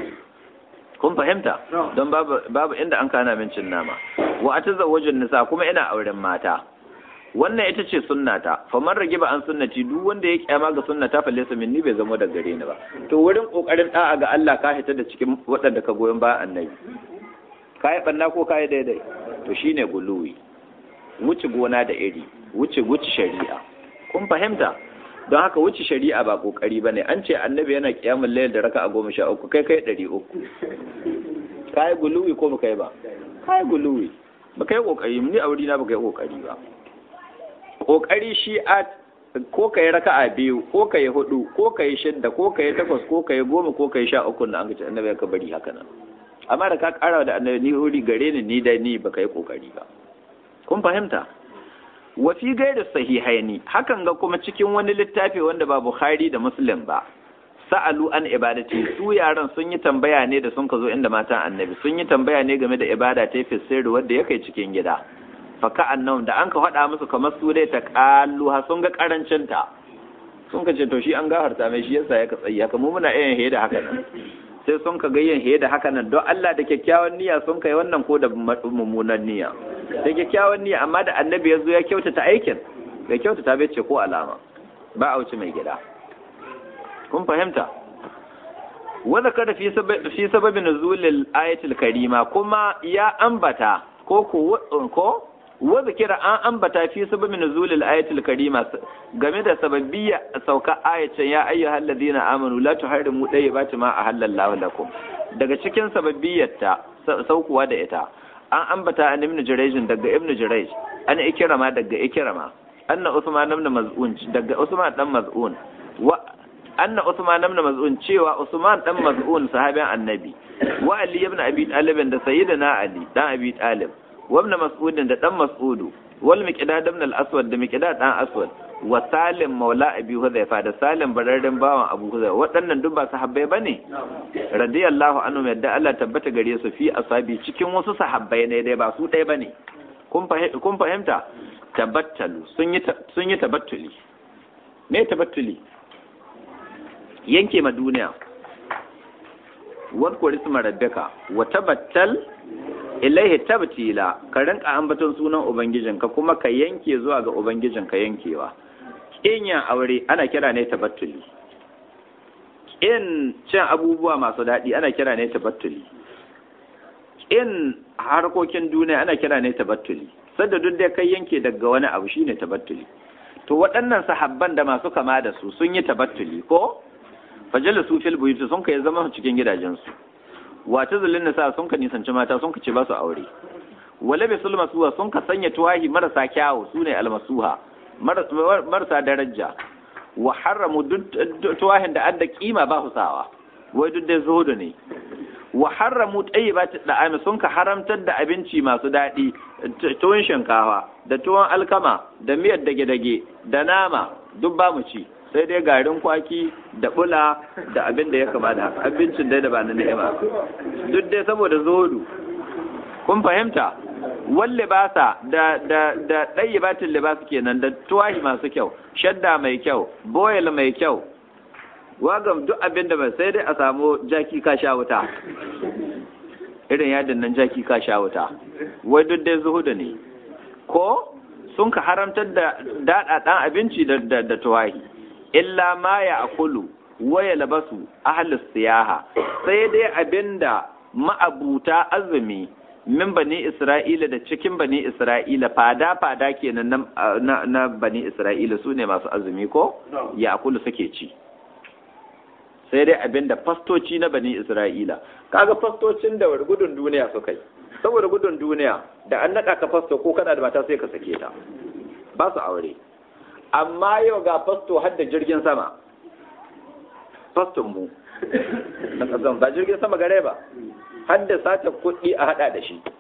kun fahimta don babu babu inda an kana min cin nama wa atazawwajun nisa kuma ina auren mata wannan ita ce sunnata faman rage ba an sunnati duk wanda ya kyama ga sunnata fa laysa minni bai zama daga gare ni ba to wurin kokarin da'a ga Allah ka hita da cikin waɗanda ka goyon ba annabi kai banna ko kai daidai to shine guluwi wuce gona da iri wuce wuce shari'a kun fahimta don haka wuce shari'a ba kokari bane an ce annabi yana kiyamul layl da raka'a goma sha uku kai kai ɗari uku kai guluwi ko baka yi ba kai guluwi baka yi kokari ni a wurina baka yi kokari ba kokari shi a ko ka yi raka'a biyu ko ka yi hudu ko ka yi shidda ko ka yi takwas ko ka yi goma ko ka yi sha uku na an gaci annabi ka bari haka nan amma da ka kara da annabi ni huri gare ni ni da ni baka yi kokari ba kun fahimta wa fi gairi sahihaini hakan ga kuma cikin wani littafi wanda ba Bukhari da Muslim ba sa'alu an ibadati su yaran sun yi tambaya ne da sun ka zo inda matan annabi sun yi tambaya ne game da ibada ta fi sirri wanda ya kai cikin gida faka annan da an ka faɗa musu kamar su dai ta kalluha sun ga karancin ta sun ka ce to shi an gafarta mai shi yasa ya ka tsayi haka mu muna yin heda haka nan sai sun ka ga yin heda haka nan don Allah da kyakkyawan niyya sun kai wannan ko da mummunan niyya da kyakkyawan niyya amma da annabi ya zo ya kyautata aikin bai kyautata bai ce ko alama ba a wuce mai gida kun fahimta wadda kada fi sababin nuzulil ayatul karima kuma ya ambata ko ko wadda kira an ambata fi sababin nuzulil ayatul karima game da sababbiya sauka ayacin ya ayyuhal ladina amanu la tuharrimu dayyibati ma ahallallahu lakum daga cikin sababbiyarta saukuwa da ita an ambata an ibn jurayj daga ibn jurayj an ikrama daga ikrama anna usman ibn maz'un daga usman dan maz'un wa anna usman ibn maz'un cewa usman dan maz'un sahabin annabi wa ali ibn abi talib da sayyidina ali dan abi talib wa ibn mas'ud da dan mas'udu wal miqdad ibn al-aswad da miqdad dan aswad wa salim maula abi hudhaifa da salim bararren bawan abu hudhaifa waɗannan duk ba sahabbai bane radiyallahu anhu yadda Allah tabbata gare su fi asabi cikin wasu sahabbai ne dai ba su ɗaya bane kun fahimta tabattalu sun yi sun yi tabattuli me tabattuli yanke ma duniya wadkur isma rabbika wa tabattal ilaihi tabtila ka rinka ambaton sunan ubangijinka kuma ka yanke zuwa ga ubangijinka yankewa yin aure ana kira ne tabattuli in cin abubuwa masu daɗi ana kira ne tabattuli in harkokin duniya ana kira ne tabattuli sadda duk da kai yanke daga wani abu shine tabattuli to waɗannan sahabban da masu kama da su sun yi tabattuli ko fajala su fil buyuti sun kai zama cikin gidajensu wata zulun nisa sun ka nisanci mata sun ka ce ba su aure wala bi sulma suwa sun ka sanya tuwahi marasa kyawu sune almasuha marasa daraja wa haramu tuwahin da adda kima ba su sawa wai duk da zuhudu ne wa haramu tayyibat da'ami sun ka haramtar da abinci masu daɗi tuwon shinkafa da tuwon alkama da miyar dage-dage da nama duk ba mu ci sai dai garin kwaki da bula da abin da ya kama da haka abincin dai da ba na ni'ima duk dai saboda zodu kun fahimta wal libasa da da da dayyibatul libas kenan da tuwahi masu kyau shadda mai kyau boyel mai kyau wagam duk abin da ba sai dai a samu jaki ka sha wuta irin yadin nan jaki ka sha wuta wai duk dai zuhuda ne ko sun ka haramtar da daɗaɗan abinci da da tuwahi illa ma ya akulu waya labasu ahlus siyaha sai dai abinda ma'abuta azumi min bani isra'ila da cikin bani isra'ila fada fada kenan na, na, bani isra'ila su ne masu azumi ko ya akulu suke ci sai dai abinda fastoci na bani isra'ila kaga fastocin da gudun duniya suka yi saboda gudun duniya da an naɗa ka fasto ko kana da mata sai ka sake ta ba su aure amma yau ga fasto har da jirgin sama faston mu na kasan ba jirgin sama gare ba har da sata kuɗi a hada da shi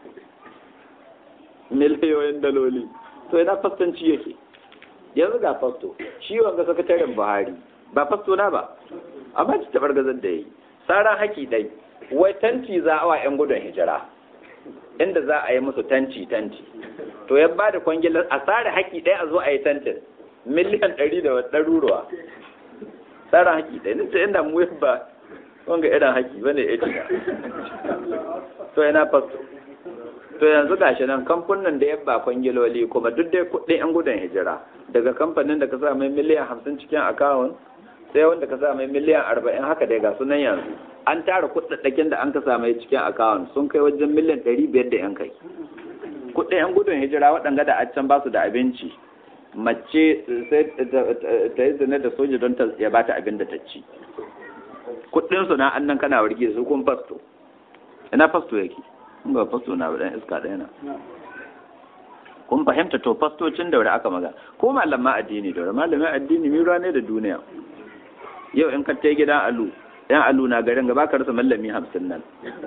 miliyoyin daloli to ina fastanci yake yanzu ga fasto shi wanga sakataren buhari ba fasto na ba amma ci tabar gazan da yi tsaran haki dai wai tanti za a wa 'yan gudun hijira inda za a yi musu tanci tanci to ya ba da kwangilar a tsara haki ɗaya a zo a yi tantin miliyan ɗari da ɗaruruwa tsarin haki ɗaya nita inda mu ba wanga irin haki ba ne ya to yana fasto to yanzu gashi nan kamfanin da ya ba kwangiloli kuma duk dai kuɗin 'yan gudun hijira daga kamfanin da ka sa mai miliyan hamsin cikin akawun sai wanda ka sa mai miliyan arba'in haka dai ga sunan yanzu an tara kuɗaɗɗakin da an ka sa mai cikin akawun sun kai wajen miliyan ɗari biyar da yan kai kuɗin 'yan gudun hijira waɗanga da a can ba su da abinci mace sai ta yi zane da soja don ta ya bata abin da ta ci kuɗin su na annan kana warge su kun fasto ina fasto yake in ba fasto na dan iska ɗaya na kun fahimta to fastocin da wuri aka maga ko malama addini da malamin addini mi ne da duniya yau in ka tai gidan alu yan alu na garin gaba ka rasa mallami hamsin nan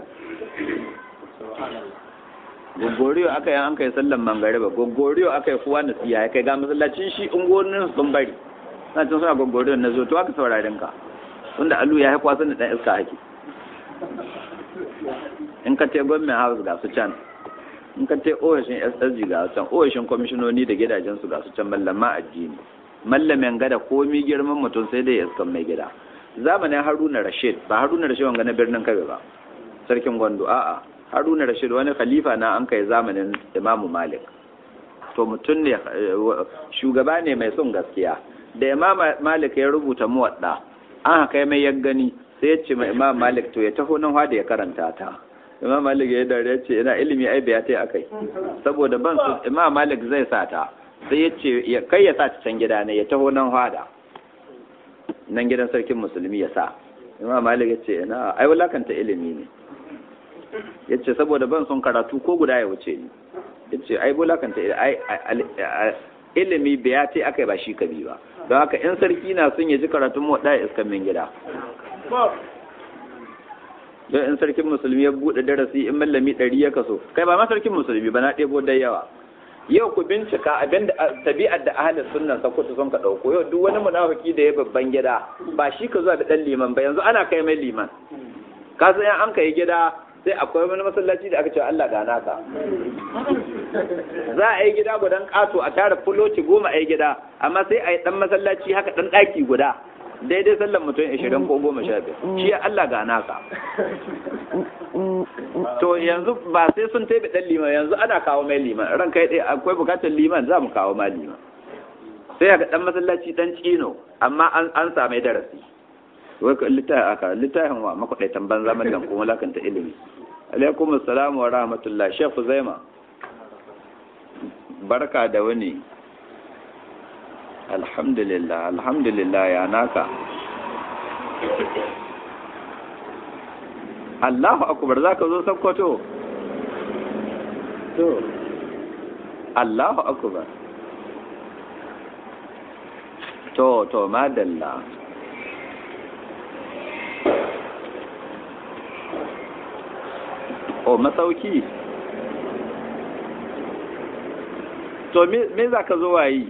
gogoriyo aka yi an kai sallan mangariba gogoriyo aka yi kuwa na siya ya kai ga masallacin shi ungonin sun bari na cin suna gogoriyo na zo to aka saurarin ka tunda alu ya haikwa sun da ɗan iska haki in ka te gwamnan house ga su can in ka te ohashin ssg ga su can ohashin kwamishinoni da gidajensu ga su can mallama addini mallamin gada komi girman mutum sai dai iskan mai gida zamanin haruna rashid ba haruna rashid wanga na birnin kabe ba sarkin gwando a'a haruna rashid wani khalifa na an kai zamanin imamu malik to mutum ne shugaba ne mai son gaskiya da imam malik ya rubuta muwadda an haka mai ya gani sai ya ce ma imam malik to ya taho nan da ya karanta ta imam malik ya dare ya ce ina ilimi ai biya ta akai saboda ban su imam malik zai sa ta sai ya ce kai ya sa ta can gida ne ya taho nan hada nan gidan sarkin musulmi ya sa imam malik ya ce ina ai wulakanta ilimi ne ya ce saboda ban son karatu ko guda ya wuce ni ya ce ai bulakanta ilimi biya ce aka yi ba shi kabi ba don haka in sarki na sun yaji karatun mu ɗaya iskan min gida don in sarkin musulmi ya buɗe darasi in mallami ɗari ya kaso kai ba ma sarkin musulmi ba na ɗebo da yawa yau ku bincika abin da tabi'ar da ahalin sunnan sakutu sun ka ɗauko yau duk wani munafiki da ya babban gida ba shi ka zuwa da ɗan liman ba yanzu ana kai mai liman ka san an kai gida sai akwai wani masallaci da aka ce Allah ga naka za a yi gida gudan kato a tara fuloci goma a yi gida amma sai a yi dan masallaci haka dan daki guda daidai sallan mutum ashirin ko goma sha biyar shi ya Allah ga naka to yanzu ba sai sun taibi dan liman yanzu ana kawo mai liman ran kai dai akwai bukatar liman za mu kawo ma liman sai ga dan masallaci dan cino amma an an same darasi wai ka littafin aka littafin wa makwadaitan banza mallan kuma lakanta ilimi alaikum assalamu wa rahmatullah shekhu zaima barka da wani alhamdulillah alhamdulillah ya naka Allahu akbar zaka zo sakkwato to Allahu akbar to to madalla o masauki to me za ka zo wayi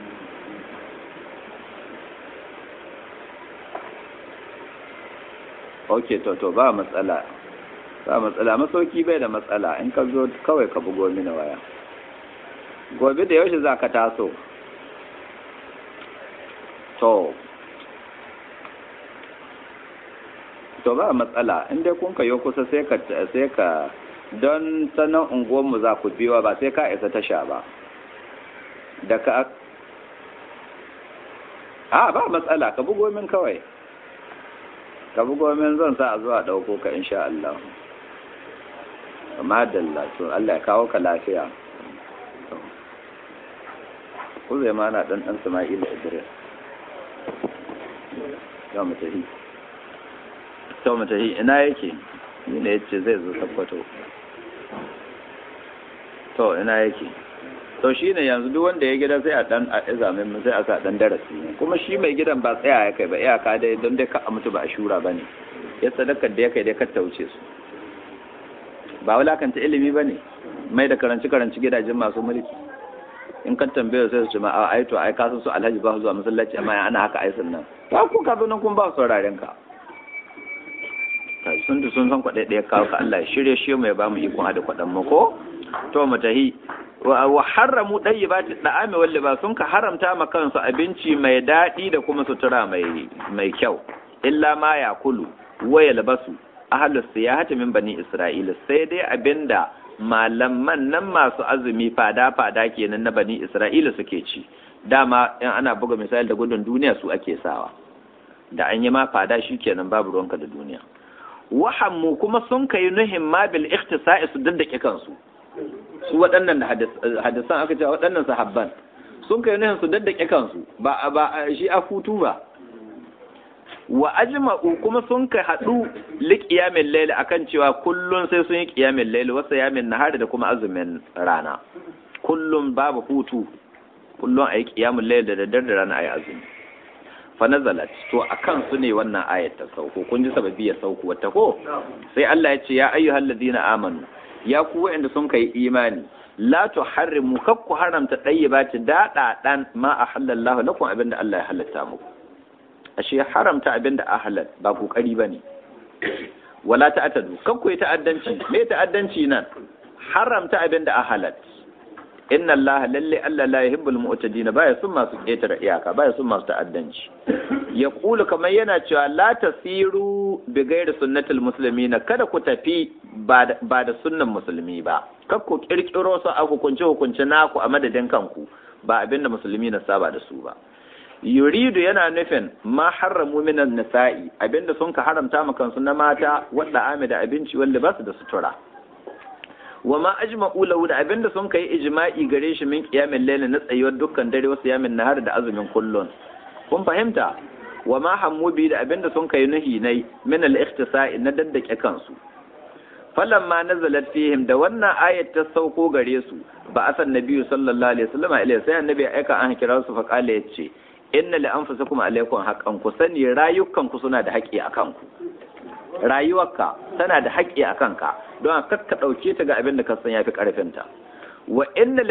ok to to ba matsala ba matsala masauki bai da matsala in ka zo kawai ka bugo mini waya gobe da yaushe za ka taso to to ba matsala in dai kun kayo kusa sai ka sai ka don sanan unguwanmu za ku biyo ba sai ka isa tasha ba da ka a ba matsala ka bugo min kawai ka bugo min zan sa a zuwa ɗauko ka insha Allah amma dalla to Allah ya kawo ka lafiya ku zai ma na ɗan ɗan Sama'ila Idris ya mu tafi to mu tafi ina yake ni ne yace zai zo tabbato to ina yake to shi ne yanzu duk wanda ya gida sai a dan a zamin sai a sa dan darasi ne kuma shi mai gidan ba tsaya ya kai ba iyaka dai don dai ka mutu ba a shura ba ne ya sadakar da ya kai dai ka tauce su ba wulakanta ilimi ba ne mai da karanci karanci gidajen masu mulki in kan tambaye sai su ce ma a ai to ai ka san su alhaji ba zuwa masallaci amma ana haka ai sannan ba ku ka zo nan kun ba sauraren ka sun da sun san kwaɗe ɗaya kawo ka Allah shirye shi mu ya ba mu ikon hada kwaɗan mu ko to mu tahi wa haramu dayyibati da'ami wal libas sun ka haramta ma kansu abinci mai daɗi da kuma sutura mai mai kyau illa ma yakulu wa yalbasu ahlus siyahati min bani isra'ila sai dai abinda malaman nan masu azumi fada fada kenan na bani isra'ila suke ci dama in ana buga misali da gudun duniya su ake sawa da an yi ma fada shi kenan babu ruwanka da duniya wahammu kuma sun kai nuhin ma bil ikhtisa'i su daddake kansu su waɗannan hadisan aka ce waɗannan sahabban sun kai nuhin su daddake kansu ba ba shi a hutu ba wa ajma'u kuma sun kai haɗu li qiyamil layl akan cewa kullun sai sun yi qiyamil layl wa siyamin nahari da kuma azumin rana kullum babu hutu kullum ayi qiyamul layl da daddare da rana ayi azumi fa nazalat to akan su ne wannan ayat ta sauko kun ji sababi ya sauko wata ko sai Allah ya ce ya ayyuhal ladina amanu ya ku wa'anda sun kai imani la tuharrimu kakku haramta dayyibati dada dan ma ahallallahu lakum abinda Allah ya halatta muku ashe haramta abinda ahalal ba kokari bane wala ta'tadu kakku yi ta'addanci me ta'addanci nan haramta abinda ahalal inna allaha lalle Allah la yuhibbul mu'tadin baya sun masu ketare iyaka baya sun masu ta'addanci ya kulu kamar yana cewa la tasiru bi ghairi sunnatil muslimina kada ku tafi ba da sunnan musulmi ba kar ku kirkiro su a hukunce hukunce naku a madadin kanku ba abinda musulmi na saba da su ba yuridu yana nufin ma harramu minan nisa'i abinda sun ka haramta ma kansu na mata wadda ame da abinci wanda ba su da sutura wa ma ajma'u lahu da abinda sun kai ijma'i gare shi min qiyamil layl na tsayuwar dukkan dare wasu yamin nahar da azumin kullun kun fahimta wa ma hammu bi da abinda sun kai nuhi nai min al-ikhtisa'i na daddake kansu falamma nazalat fihim da wannan ayat ta sauko gare su ba asan nabiyyu sallallahu alaihi wasallam ilai sai annabi ya aika an kira su fa kala yace inna li anfusikum alaikum haqqan ku sani rayukan ku suna da haƙƙi akan ku rayuwarka tana da haƙƙi a kanka don ka ka ɗauke ta ga abin da ka san yafi ƙarfinta wa inna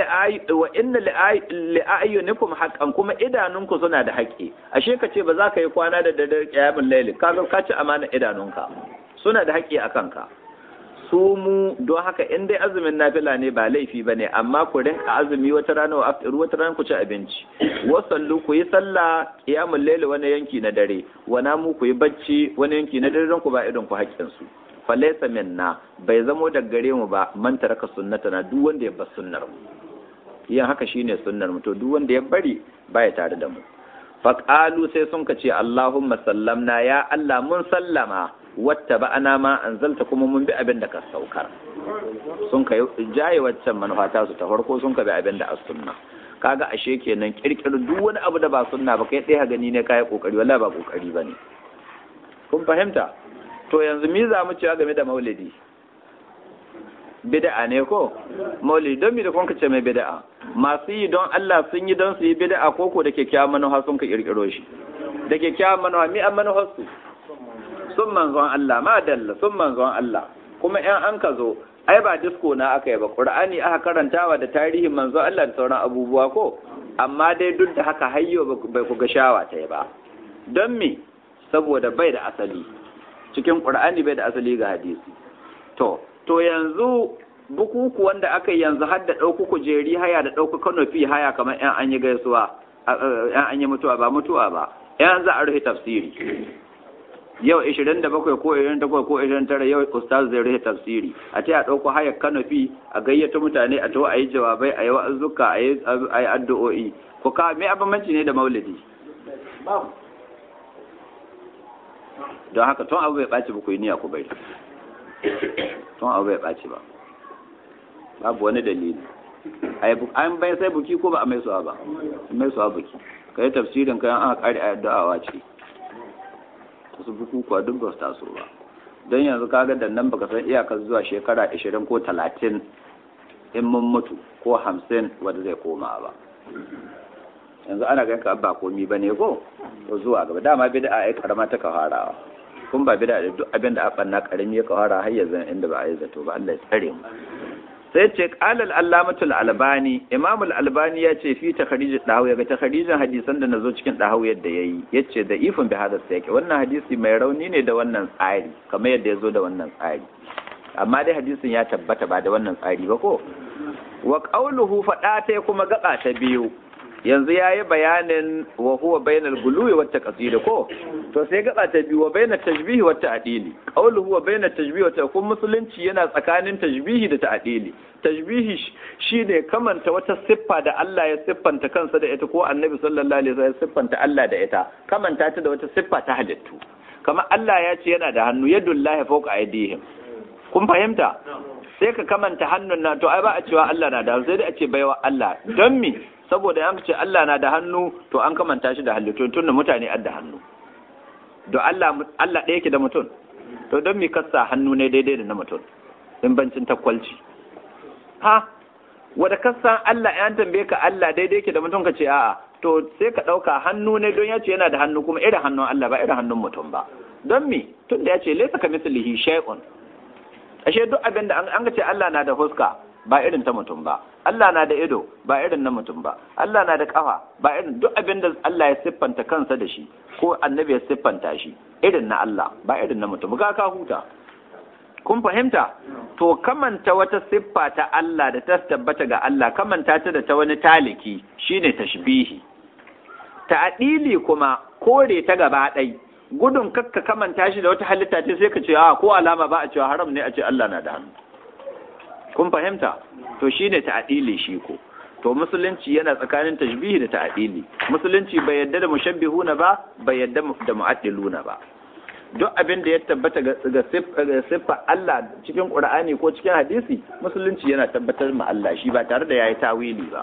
li ayyunikum haqqan kuma idanunku suna da haƙƙi ashe ka ce ba za ka yi kwana da daddare qiyamul layl ka ga ka ci amana idanunka suna da haƙƙi a kanka su mu don haka in dai azumin nafila ne ba laifi ba ne amma ku rinka azumi wata rana wa aftir wata rana ku ci abinci wasallu ku yi sallah qiyamul layl wani yanki na dare wa namu ku yi bacci wani yanki na dare don ku ba idan ku haƙƙin su falaysa minna bai zamo da gare mu ba man taraka sunnatana duk wanda ya bar sunnar mu yin haka shine sunnar mu to duk wanda ya bari baya tare da mu faqalu sai sun ka ce Allahumma sallamna ya Allah mun sallama wata ba ana ma an zalta kuma mun bi abin da ka saukar sun ka jaye waccan manufa ta su ta farko sun ka bi abin da as sunna kaga ashe kenan kirkir duk wani abu da ba sunna ba kai ɗaya gani ne kai kokari wallahi ba kokari bane kun fahimta to yanzu mi za mu cewa game da maulidi bid'a ne ko maulidi don mi da kun ce mai bid'a masu yi don Allah sun yi don su yi bid'a ko ko da kyakkyawan manufa sun ka kirkiro shi da kyakkyawan manufa mi an manufar su sun manzon Allah ma dalla sun manzon Allah kuma in an ka zo ai ba disko na aka yi ba qur'ani aka karantawa da tarihin manzon Allah da sauran abubuwa ko amma dai duk da haka hayyo bai ku ga shawa ta ba don me saboda bai da asali cikin qur'ani bai da asali ga hadisi to to yanzu bukuku wanda aka yanzu har da ɗauku kujeri haya da ɗauku kanofi haya kamar yan an yi gaisuwa yan an yi mutuwa ba mutuwa ba yan za a rufe tafsiri yau 27 ko 28 ko 29 yau ustaz zai rufe tafsiri a ta a ɗauko hayar kanofi a gayyata mutane a to a yi jawabai a yi wa'azuka a yi addu'o'i ko ka me abamanci ne da maulidi don haka tun abu bai ɓaci ba ku yi niyya ku bai tun abu bai ɓaci ba babu wani dalili an bai sai buki ko ba a mai suwa ba mai suwa buki ka yi tafsirin kayan aka kare a da'awa ce wasu bukukuwa duk ba su taso ba don yanzu kaga da nan baka san iyakar zuwa shekara 20 ko 30 in mun mutu ko 50 wanda zai koma ba yanzu ana ganin ka ba komi ba ne ko to zuwa gaba dama bid'a ai karama ta kafarawa kun ba bid'a da duk abin da aka na karami ya kafara har yanzu inda ba a yi zato ba Allah ya tsare mu sai ce qalal allamatul albani imam albani ya ce fi takhrij dahawi ga takhrijin hadisan da nazo cikin dahawi yadda yayi yace da ifin bi hada sai wannan hadisi mai rauni ne da wannan tsari kamar yadda yazo da wannan tsari amma dai hadisin ya tabbata ba da wannan tsari ba ko wa qawluhu fada ta kuma gaba ta biyu yanzu yayi bayanin wa huwa bainal guluwi wat taqsid ko to sai gaba ta biyu wa bainat tashbihi wat ta'dili qawluhu wa bainat tashbihi wa ta'dili musulunci yana tsakanin tashbihi da ta'dili tashbihi shine kamanta wata siffa da Allah ya siffanta kansa da ita ko annabi sallallahu alaihi wasallam ya siffanta Allah da ita kamanta ta da wata siffa ta halittu kamar Allah ya ce yana da hannu yadullahi fawqa aydihim kun fahimta sai ka kamanta hannun na to ai ba a cewa Allah na da hannu sai dai a ce baiwa Allah don me saboda yan ce Allah na da hannu to an kamanta shi da halittu tun da mutane ad da hannu don Allah Allah ɗaya yake da mutum to don me kasa hannu ne daidai da na mutum in bancin takwalci ha wanda kasan Allah ya tambaye ka Allah daidai yake da mutum ka ce a'a to sai ka ɗauka hannu ne don ya ce yana da hannu kuma irin hannun Allah ba irin hannun mutum ba don me tun da ya ce laisa ka mislihi shay'un ashe duk abin da an ga ce Allah na da fuska ba irin ta mutum ba Allah na da ido ba irin na mutum ba Allah na da kafa ba irin duk abin da Allah ya siffanta kansa da shi ko annabi ya siffanta shi irin na Allah ba irin na mutum ga ka huta kun fahimta to kamanta wata siffa ta Allah da ta tabbata ga Allah kamanta ta da ta wani taliki shine tashbihi ta'dili kuma kore ta gaba ɗai gudun kakka kamanta shi da wata halitta ce sai ka ce a ko alama ba a cewa haram ne a ce Allah na da hannu kun fahimta to shine ta'dili shi ko to musulunci yana tsakanin tashbihi da ta'dili musulunci bai yadda da mushabbihuna ba bai yadda da mu'addiluna ba duk abin da ya tabbata ga siffa Allah cikin Qur'ani ko cikin hadisi musulunci yana tabbatar ma Allah shi ba tare da yayi tawili ba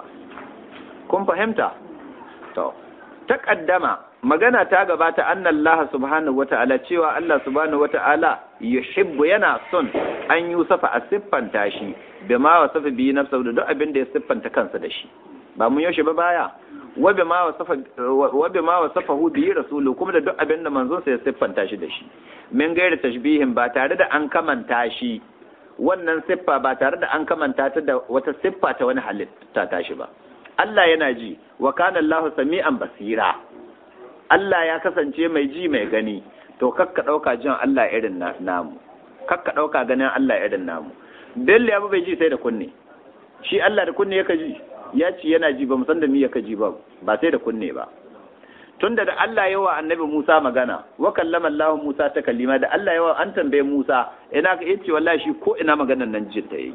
kun fahimta to taqaddama magana ta gabata annallaha subhanahu wata'ala cewa Allah subhanahu wata'ala yuhibbu yana son an yusafa a siffanta shi bima wasafa bi nafsa da duk abin da ya siffanta kansa da shi ba mun yaushe ba baya wa bima wasafa wa bima wasafahu bi rasulu kuma da duk abin da manzon sa ya siffanta shi da shi min gairi tashbihin ba tare da an kamanta shi wannan siffa ba tare da an kamanta ta da wata siffa ta wani halitta ta shi ba Allah yana ji wa kana Allahu sami'an basira Allah ya kasance mai ji mai gani to kakka ɗauka jin Allah irin namu kakka ɗauka ganin Allah irin namu Bello ya bai ji sai da kunne shi Allah da kunne yaka ji ya ci yana ji ba san da mi yaka ji ba ba sai da kunne ba tunda da Allah yawa annabi Musa magana wa kallama Allah Musa ta kalima da Allah yawa an tambaye Musa ina ka yace wallahi shi ko ina maganan nan jin ta yi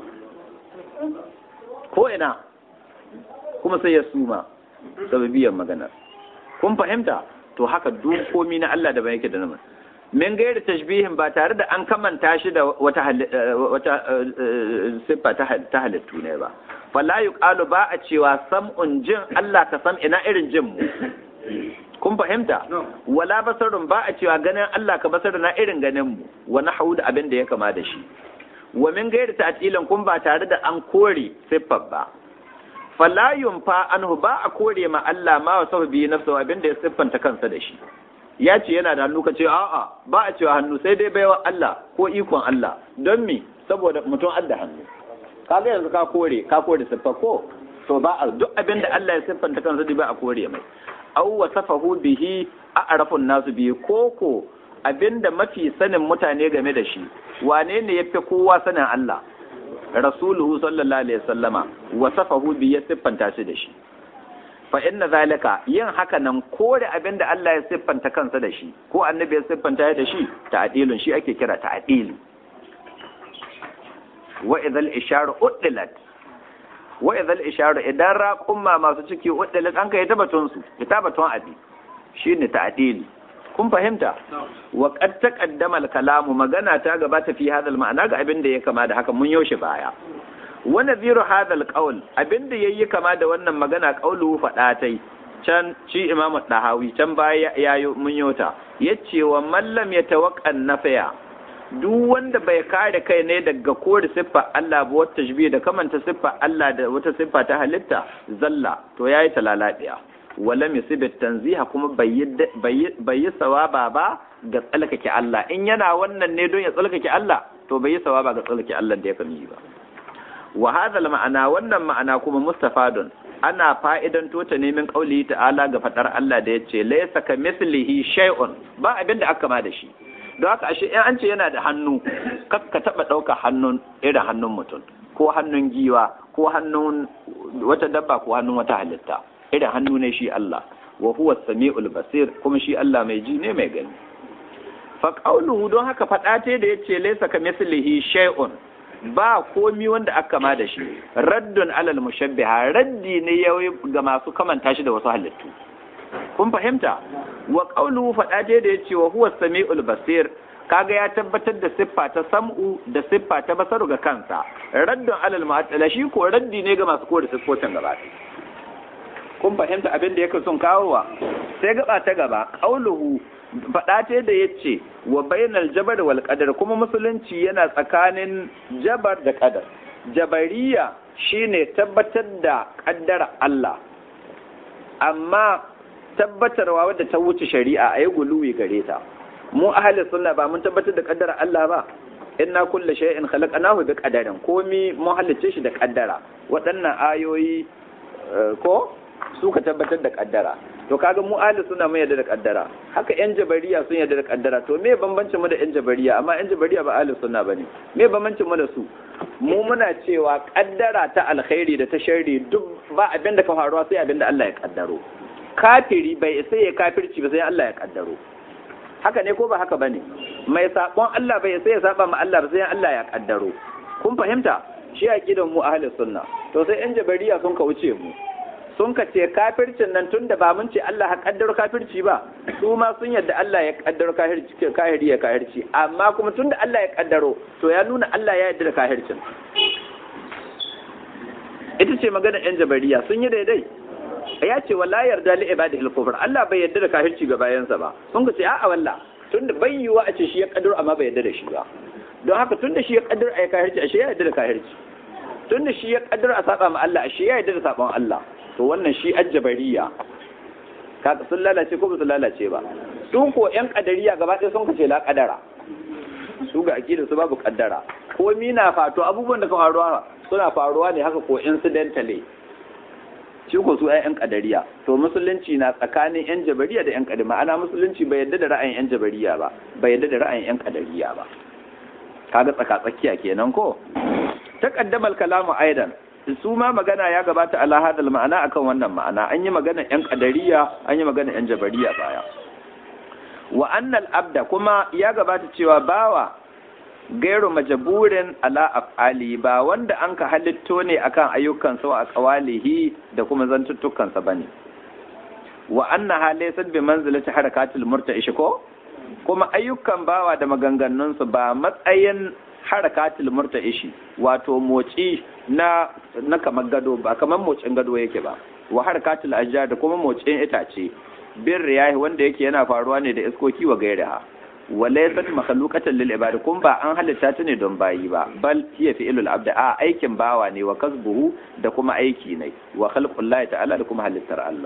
ko ina kuma sai ya suma sababiyan maganar kun fahimta to haka dukomi na Allah da ba yake da nama min gairi tashbihin ba tare da an kamanta shi da wata wata siffa ta halittu ne ba fala yuqalu ba a cewa sam'un jin Allah ka sam ina irin jin mu kun fahimta wala basarun ba a cewa ganin Allah ka basar na irin ganin mu wa nahwu da abin da ya kama da shi wa min gairi ta'tilan kun ba tare da an kore siffar ba fala yunfa anhu ba a kore ma Allah ma wa sababi nafsa abin da ya siffanta kansa da shi ya ce yana da hannu ka ce a'a ba a cewa hannu sai dai baiwa Allah ko ikon Allah don me saboda mutum adda hannu kaga yanzu ka kore ka kore siffa ko to ba a duk abin da Allah ya siffanta kansa da ba a kore mai aw wasafahu bihi a'rafun nasu bihi koko abinda mafi sanin mutane game da shi wane ne yafi kowa sanin Allah rasuluhu sallallahu alaihi wasallama wasafahu bi ya siffanta shi da shi fa inna zalika yin haka nan kore abin da Allah ya siffanta kansa da shi ko annabi ya siffanta da shi ta'dilun shi ake kira ta'dil wa idhal isharu uddilat wa idhal isharu idan raqumma masu ciki uddilat an kai tabbatun su kitabatun abi shine ta'dil kun fahimta wa qad taqaddama al-kalamu magana ta gabata fi hadal ma'ana ga abin da ya kama da haka mun yaushe baya wa nadhiru hadal qawl abin da yayi kama da wannan magana qaulu fada tai can ci imamu dahawi can baya yayo mun yota yace wa mallam yatawaqqan nafaya duk wanda bai kare kai ne daga kore siffa Allah ba wata tashbih da kamanta siffa Allah da wata siffa ta halitta zalla to yayi talaladiya wala misibit tanziha kuma bai yi sawaba ba ga tsalkake Allah in yana wannan ne don ya tsalkake Allah to bai yi sawaba ga tsalkake Allah da ya kami ba wa hadha ma'ana wannan ma'ana kuma mustafadun ana fa'idan tota nemin kauli ta'ala ga fadar Allah da yace laysa ka mislihi shay'un ba abin da aka ma da shi don haka ashe in an ce yana da hannu ka taba dauka hannun irin hannun mutum ko hannun giwa ko hannun wata dabba ko hannun wata halitta irin hannu ne shi Allah wa huwa samiul basir kuma shi Allah mai ji ne mai gani fa qauluhu don haka fada ce da yace laysa ka mislihi shay'un ba komi wanda aka ma da shi raddun alal mushabbiha raddi ne yayi ga masu kamanta shi da wasu halittu kun fahimta wa qawluhu fadaje da yace wa huwa samiul basir kaga ya tabbatar da siffa ta sam'u da siffa ta basaru ga kansa raddun alal mu'attala shi ko raddi ne ga masu kore siffofin gaba kun fahimta abin da yake son kawowa sai gaba ta gaba qawluhu faɗa da ya ce wa bainal jabar wal qadar kuma musulunci yana tsakanin jabar da qadar jabariya shine tabbatar da ƙaddara Allah amma tabbatarwa wadda ta wuce shari'a a yi guluwi gare ta mu ahli sunna ba mun tabbatar da ƙaddara Allah ba inna kulla shay'in khalaqnahu bi qadarin komi mun halicce shi da ƙaddara waɗannan ayoyi ko suka tabbatar da ƙaddara to kaga mu ahli suna mun yarda da kaddara haka yan jabariya sun yarda da kaddara to me bambancin mu da yan jabariya amma yan jabariya ba ahli sunna bane me bambancin mu da su mu muna cewa kaddara ta alkhairi da ta sharri duk ba abin da ka faruwa sai abin da Allah ya kaddaro kafiri bai sai ya kafirci ba sai Allah ya kaddaro haka ne ko ba haka bane mai sabon Allah bai sai ya saba ma Allah ba sai Allah ya kaddaro kun fahimta shi aqidan mu ahli sunna to sai yan jabariya sun ka wuce mu sun ka ce kafircin nan tun da ba mun ce Allah ya kaddaro kafirci ba su ma sun yadda Allah ya kaddaro kahiri ya kahirci amma kuma tun da Allah ya kaddaro to ya nuna Allah ya yadda da kahircin ita ce magana yan jabariya sun yi daidai ya ce wala yarda li ibadihi al Allah bai yadda da kahirci ga bayansa ba sun ka ce a'a walla tun da bai yiwa a ce shi ya kaddaro amma bai yadda da shi ba don haka tun da shi ya kaddaro a kahirci ashe ya yadda da kahirci tun da shi ya kaddaro a saba ma Allah ashe ya yadda da sabon Allah to wannan shi ajjabariya kaga sun lalace ko ba su lalace ba su ko yan kadariya gaba ɗaya sun kace la kadara su ga akida su babu kaddara ko mina fato abubuwan da ka faruwa suna faruwa ne haka ko incidentally shi ko su yan kadariya to musulunci na tsakanin yan jabariya da yan kadari ma'ana musulunci bai yadda da ra'ayin yan jabariya ba bai yadda da ra'ayin yan kadariya ba kaga tsaka tsakiya kenan ko taqaddamal kalamu aidan su ma magana ya gabata ala hadal ma'ana akan wannan ma'ana an yi magana yan kadariya an yi magana yan jabariya baya wa annal abda kuma ya gabata cewa bawa gairu majaburin ala af'ali ba wanda an ka halitto ne akan ayyukansa wa aqwalihi da kuma zantuttukansa bane wa anna halaysat bi manzilati harakatil murta'ish ko kuma ayyukan bawa da maganganunsu ba matsayin harakatul murta'ishi wato motsi na na kamar gado ba kamar motsin gado yake ba wa harakatul ajjar da kuma motsin itace bin riyahi wanda yake yana faruwa ne da iskoki wa gairaha wa laysat makhluqatan lil ibad kun ba an halitta ta ne don bayi ba bal hiya fi'lul abd a aikin bawa ne wa kasbuhu da kuma aiki ne wa khalqullahi ta'ala da kuma halittar Allah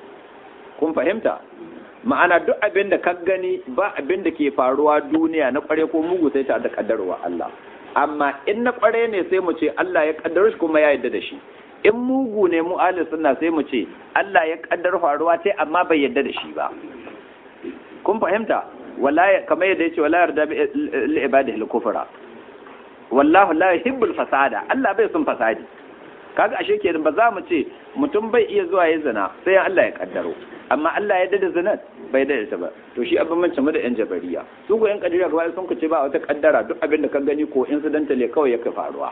kun fahimta ma'ana duk abin da ka gani ba abin da ke faruwa duniya na kware ko mugu sai ta da kaddarwa Allah amma in na kware ne sai mu ce Allah ya kaddaro shi kuma ya yarda da shi in mugu ne mu ahli sunna sai mu ce Allah ya kaddar faruwa sai amma bai yarda da shi ba kun fahimta wala kamar yadda yace wala yarda li ibadihi al-kufra wallahu la yuhibbul fasada Allah bai son fasadi kaga ashe kenan ba za mu ce mutum bai iya zuwa ya zina sai Allah ya kaddaro amma Allah ya dada zinat bai dada ta ba to shi abin mace mu da yan jabariya su ko yan kadiriya gaba sun ce ba wata kaddara duk abin da ka gani ko incidental kawai yake faruwa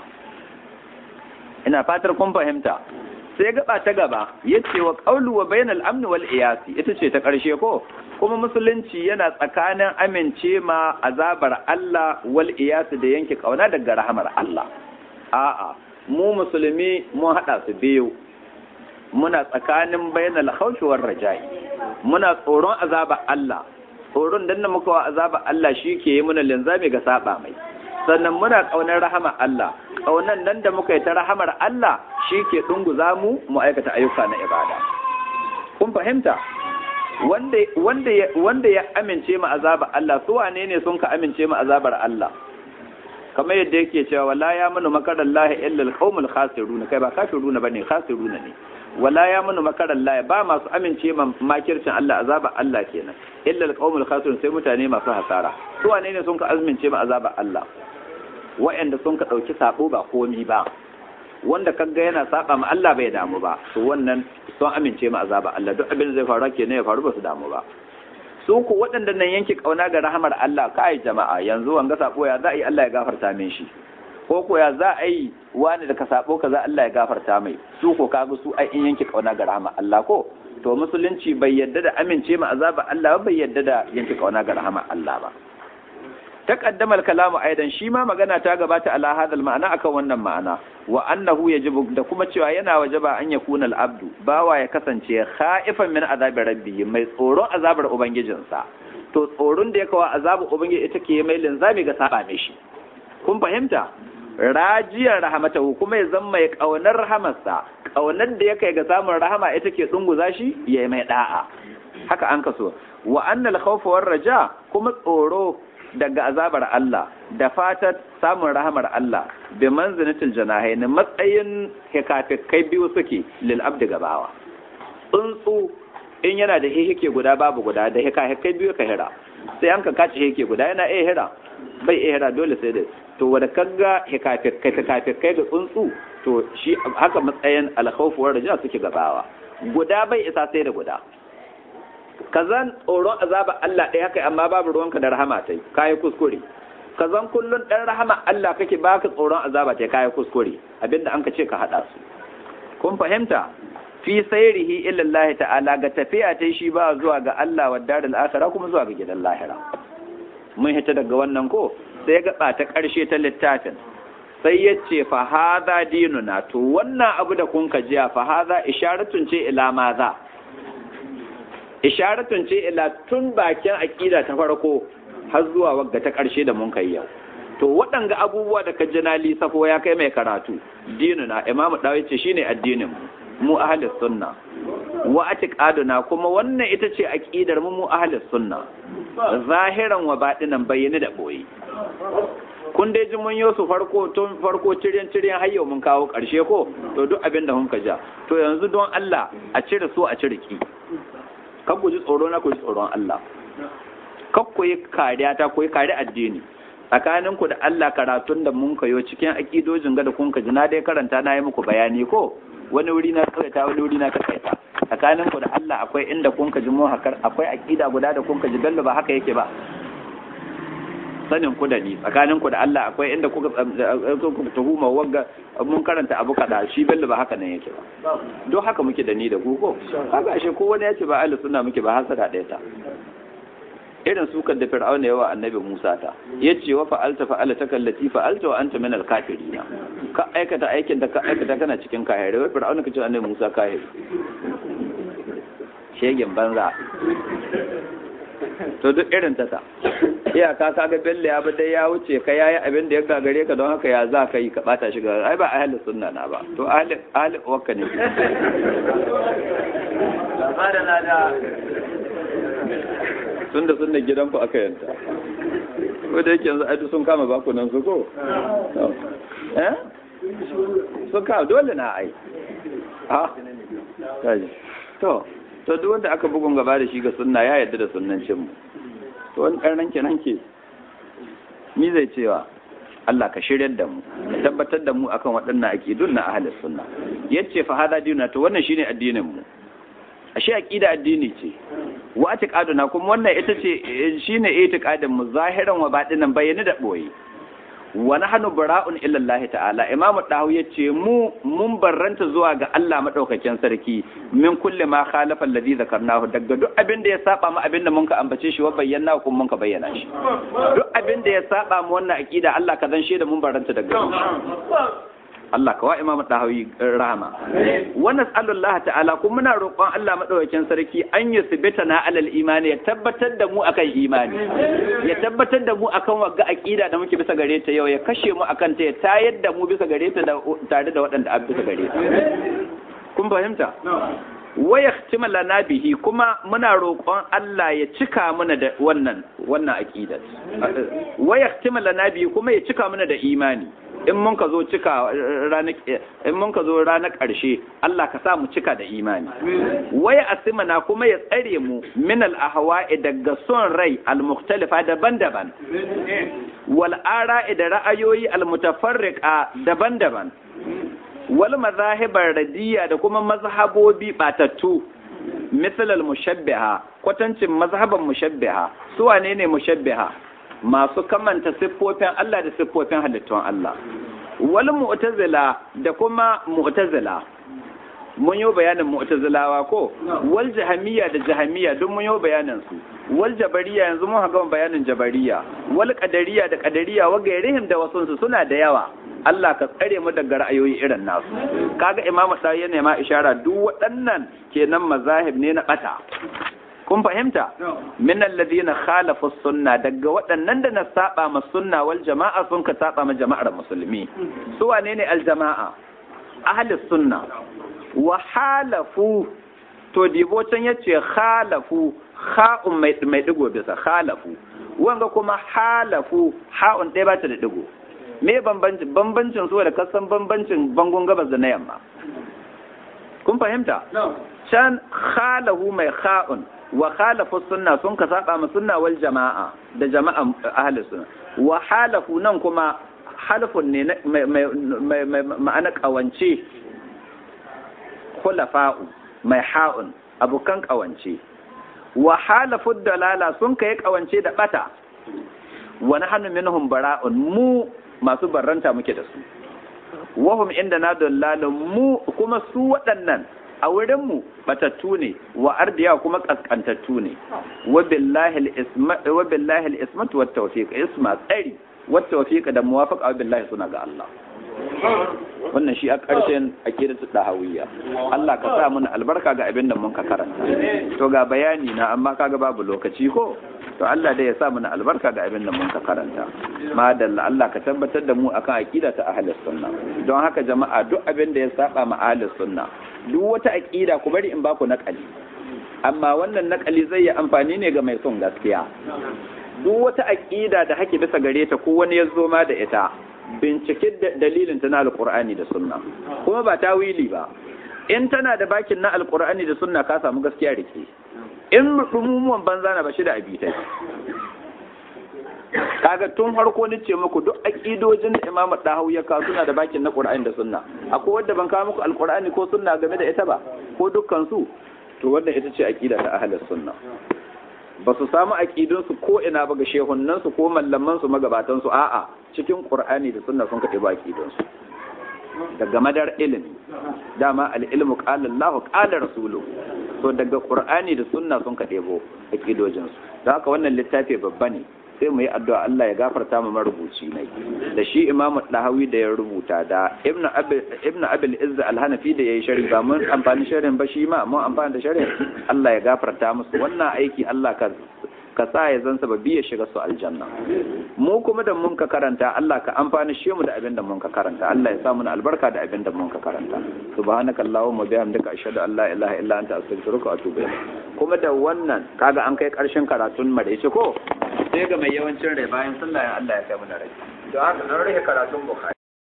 ina fatar kun fahimta sai gaba ta gaba yace wa qawlu wa bainal amn wal iyasi ita ce ta karshe ko kuma musulunci yana tsakanin amince ma azabar Allah wal iyasi da yanke kauna daga rahamar Allah a'a mu musulmi mun hada su biyu muna tsakanin bainal khawfi war raja'i muna tsoron azaba Allah tsoron dan da muka wa azaba Allah shi ke yi muna linzami ga saba mai sannan muna kaunar rahama Allah kaunan nan da muka yi ta rahamar Allah shi ke dunguza mu mu aikata ayyuka na ibada kun fahimta wanda wanda wanda ya amince mu azaba Allah su wane ne sun ka amince mu azabar Allah kamar yadda yake cewa wala ya manu makarar lahi illa alqaumul khasirun kai ba kafiruna bane khasiruna ne wala ya manu makarar lahi ba masu amince ma makircin Allah azaba Allah kenan illa alqaumul khasirun sai mutane masu hasara su wane ne sun ka amince ma azaba Allah wa'anda sun ka dauki sabo ba komi ba wanda kaga yana saba ma Allah bai damu ba to wannan sun amince ma azaba Allah duk abin da zai faru kenan ya faru ba su damu ba su ku waɗanda nan yanke kauna ga rahamar Allah kai jama'a yanzu wanga sabo ya za a yi Allah ya gafarta min shi ko ko ya za a yi wani da ka sabo kaza Allah ya gafarta mai su ko kaga su ai in yanke kauna ga rahamar Allah ko to musulunci bai yadda da amince ma azaba Allah ba bai yadda da yanke kauna ga rahamar Allah ba taqaddama al-kalamu aidan shi ma magana ta gabata ala hadal ma'ana akan wannan ma'ana wa annahu yajibu da kuma cewa yana wajaba an yakuna al-abdu bawa ya kasance khaifan min azabi rabbihi mai tsoron azabar ubangijinsa to tsoron da ya kawo azabar ubangiji ita ke mai linzami ga saba shi kun fahimta rajiyar rahamatahu kuma ya zama mai kaunar rahamarsa kaunar da ya kai ga samun rahama ita ke dunguza shi ya mai da'a haka an kaso wa annal khawfa war raja kuma tsoro daga azabar Allah da fatar samun rahamar Allah bi manzinatul janahain matsayin hikafikai biyu suke lil abdi gabawa tsuntsu in yana da hihike guda babu guda da hikafikai biyu ka hira sai an ka kace hike guda yana iya hira bai iya hira dole sai da to wanda kaga hikafikai hikafikai ga tsuntsu to shi haka matsayin alkhawfu war raja suke gabawa guda bai isa sai da guda kazan tsoron azaba Allah ɗaya kai amma babu ruwanka da rahama tai kayi kuskure kazan kullun ɗan rahama Allah kake baka tsoron azaba tai kayi kuskure abinda an ka ce ka haɗa su kun fahimta fi sayrihi illa Allah ta'ala ga tafiya tai shi ba zuwa ga Allah wa darul akhirah kuma zuwa ga gidan lahira mun hita daga wannan ko sai ga ta ƙarshe ta littafin sai ya ce fa hadha dinuna to wannan abu da kun ka jiya fa hadha isharatun ce ila maza isharatun ce ila tun bakin aƙida ta farko har zuwa wagga ta ƙarshe da mun kai yau to waɗanga abubuwa da ka jina lisafo ya kai mai karatu dinuna imamu dawo ce shine addinin mu mu ahlus sunna wa atiqaduna kuma wannan ita ce aqidar mu mu ahlus sunna zahiran wa batinan bayyane da boye kun dai ji mun su farko tun farko ciryan ciryan har yau mun kawo ƙarshe ko to duk abin da mun ka ja to yanzu don Allah a cire su a cire ki kan ku ji tsoro na ku ji tsoron Allah kan ku yi kariya ta ku yi kari addini tsakanin ku da Allah karatun da mun kayo cikin akidojin ga da kun ka ji na dai karanta na yi muku bayani ko wani wuri na tsawaita wani wuri na takaita tsakanin ku da Allah akwai inda kun ka ji mu hakar akwai akida guda da kun ka ji bello ba haka yake ba sanin ku da ni tsakanin ku da Allah akwai inda kuka tuhuma wagga mun karanta abu kada shi bello ba haka nan yake ba don haka muke da ni da ku ko haka ashe ko wani yace ba ahli sunna muke ba hasada ɗaya ta irin sukan da fir'auna yawa annabi Musa ta yace wa fa'alta fa'alta kallati fa'alta wa anta min al-kafirin ka aikata aikin da ka aikata kana cikin kahire wai fir'auna kace annabi Musa kahire shegen banza to duk irin ta ta iyaka kaga bello ya dai ya wuce ka yayi abin da ya gagare ka don haka ya za ka yi ka bata shi ga ai ba ahli sunna na ba to ahli ahli wakka ne tunda sunna gidan ku aka yanta ko da yake yanzu ai sun kama baku nan su ko eh sun kama dole na ai ha to to duk wanda aka bugun gaba da shi ga sunna ya yarda da sunnancin mu to wani karnan kenan ke ni zai cewa Allah ka shiryar da mu ka tabbatar da mu akan waɗannan aqidun na ahlus sunna yace fa hada dinuna to wannan shine addinin mu ashe aqida addini ce wa atiqaduna kuma wannan ita ce shine itiqadin mu zahiran wa batinan bayyana da boye wa nahnu bara'un illa Allah ta'ala imamu dahu yace mu mun barranta zuwa ga Allah madaukakin sarki min kulli ma khalafa alladhi zakarnahu daga duk abin da ya saba mu abin da mun ka ambace shi wa bayyana kuma mun ka bayyana shi duk abin da ya saba mu wannan aqida Allah ka zan shi da mun barranta daga Allah ka wa imamu dahawi rahama wa nas'alullah ta'ala kuma muna roƙon Allah madaukakin sarki an yusbita na alal imani ya tabbatar da mu akan imani ya tabbatar da mu akan wagga aqida da muke bisa gare ta yau ya kashe mu akan ta ya tayar da mu bisa gare ta tare da waɗanda a bisa gare ta kun fahimta wa yahtima lana bihi kuma muna roƙon Allah ya cika mana da wannan wannan aqidar wa yahtima lana bihi kuma ya cika mana da imani in mun ka zo cika ranar in mun ka zo ranar ƙarshe Allah ka sa mu cika da imani waya asimana kuma ya tsare mu min al ahwa'i daga son rai al mukhtalifa daban-daban wal ara'i da ra'ayoyi al mutafarriqa daban-daban wal mazahibar radiyya da kuma mazhabobi batattu misal al mushabbiha kwatancin mazhaban mushabbiha su wane ne mushabbiha masu kamanta siffofin Allah da siffofin halittun Allah wal mu'tazila da kuma mu'tazila mun yi bayanin mu'tazilawa ko wal jahamiyya da jahamiyya duk mun yi bayanin su wal jabariya yanzu mun ga bayanin jabariya wal qadariya da qadariya wa gairihim da wasu suna da yawa Allah ka tsare mu daga ra'ayoyi irin nasu kaga imamu sai yana ma ishara duk waɗannan kenan mazahib ne na bata kun fahimta min alladhina khalafu sunna daga waɗannan da na saba ma sunna wal jama'a sun ka saba ma jama'ar musulmi su wane ne al jama'a ahli sunna wa halafu to dibo can yace khalafu kha'un mai mai digo bisa khalafu wanga kuma halafu ha'un ɗaya ba ta da digo me bambancin bambancin su da kasan bambancin bangon gabas da na yamma kun fahimta can khalahu mai kha'un wa khalafu sunna sun ka saba ma sunna wal jama'a da jama'a ahli sunna wa halafu nan kuma halafun ne mai ma'ana kawance khulafa'u mai ha'un abukan kawance wa halafu dalala sun kai kawance da bata wa nahnu minhum bara'un mu masu barranta muke da su wahum inda na dallalin mu kuma su waɗannan a wurinmu batattu ne wa ardiya kuma kaskantattu ne wa billahi al-ismatu wat tawfiq isma tsari wat tawfiq da muwafaqa wa billahi suna ga Allah wannan shi a ƙarshen akidatu dahawiyya Allah ka sa mana albarka ga abin da mun ka karanta to ga bayani na amma kaga babu lokaci ko to Allah dai ya sa mana albarka ga abin da mun ka karanta madalla Allah ka tabbatar da mu akan aqida ta ahlus sunna don haka jama'a duk abin da ya saba ma ahlus sunna duk wata aqida ku bari in ba ku nakali amma wannan nakali zai yi amfani ne ga mai son gaskiya duk wata aqida da hake bisa gare ta ko wani ya zo ma da ita bincike dalilin ta na alqur'ani da sunna kuma ba tawili ba in tana da bakin na alqur'ani da sunna ka samu gaskiya rike in rumumuwan banza na bashi da abitai kaga tun harko ni ce muku duk aqidojin da Imam Dahawi ya kawo suna da bakin na Qur'ani da Sunna akwai wanda ban kawo muku Alqur'ani ko Sunna game da ita ba ko dukkan su to wannan ita ce aqida ta ahlus sunna ba su samu aqidun su ko ina ba ga shehunnan su ko mallaman su magabatan su a'a cikin Qur'ani da Sunna sun kaɗe ba aqidun su daga madar ilimi dama al-ilmu qala Allah qala rasuluhu to daga Qur'ani da Sunna sun kaɗe bo aqidojin su da haka wannan littafi babba ne sai mu yi addu'a Allah ya gafarta mu marubuci ne da shi imamu dahawi da ya rubuta da ibnu abil izza al-hanafi da yayi sharhi ba mun amfani sharhin ba shi ma mun amfani da sharhin Allah ya gafarta musu wannan aiki Allah ka ka sa ya zan sababi ya shiga su aljanna mu kuma da mun ka karanta Allah ka amfani shi mu da abin da mun ka karanta Allah ya sa mu albarka da abin da mun ka karanta subhanaka allahumma bihamdika ashhadu an la ilaha illa anta astaghfiruka wa atubu ilayk kuma da wannan kaga an kai karshen karatun maraice ko sai ga mai yawancin rai bayan sallah Allah ya kai mu da rai don haka nan rage karatun bukhari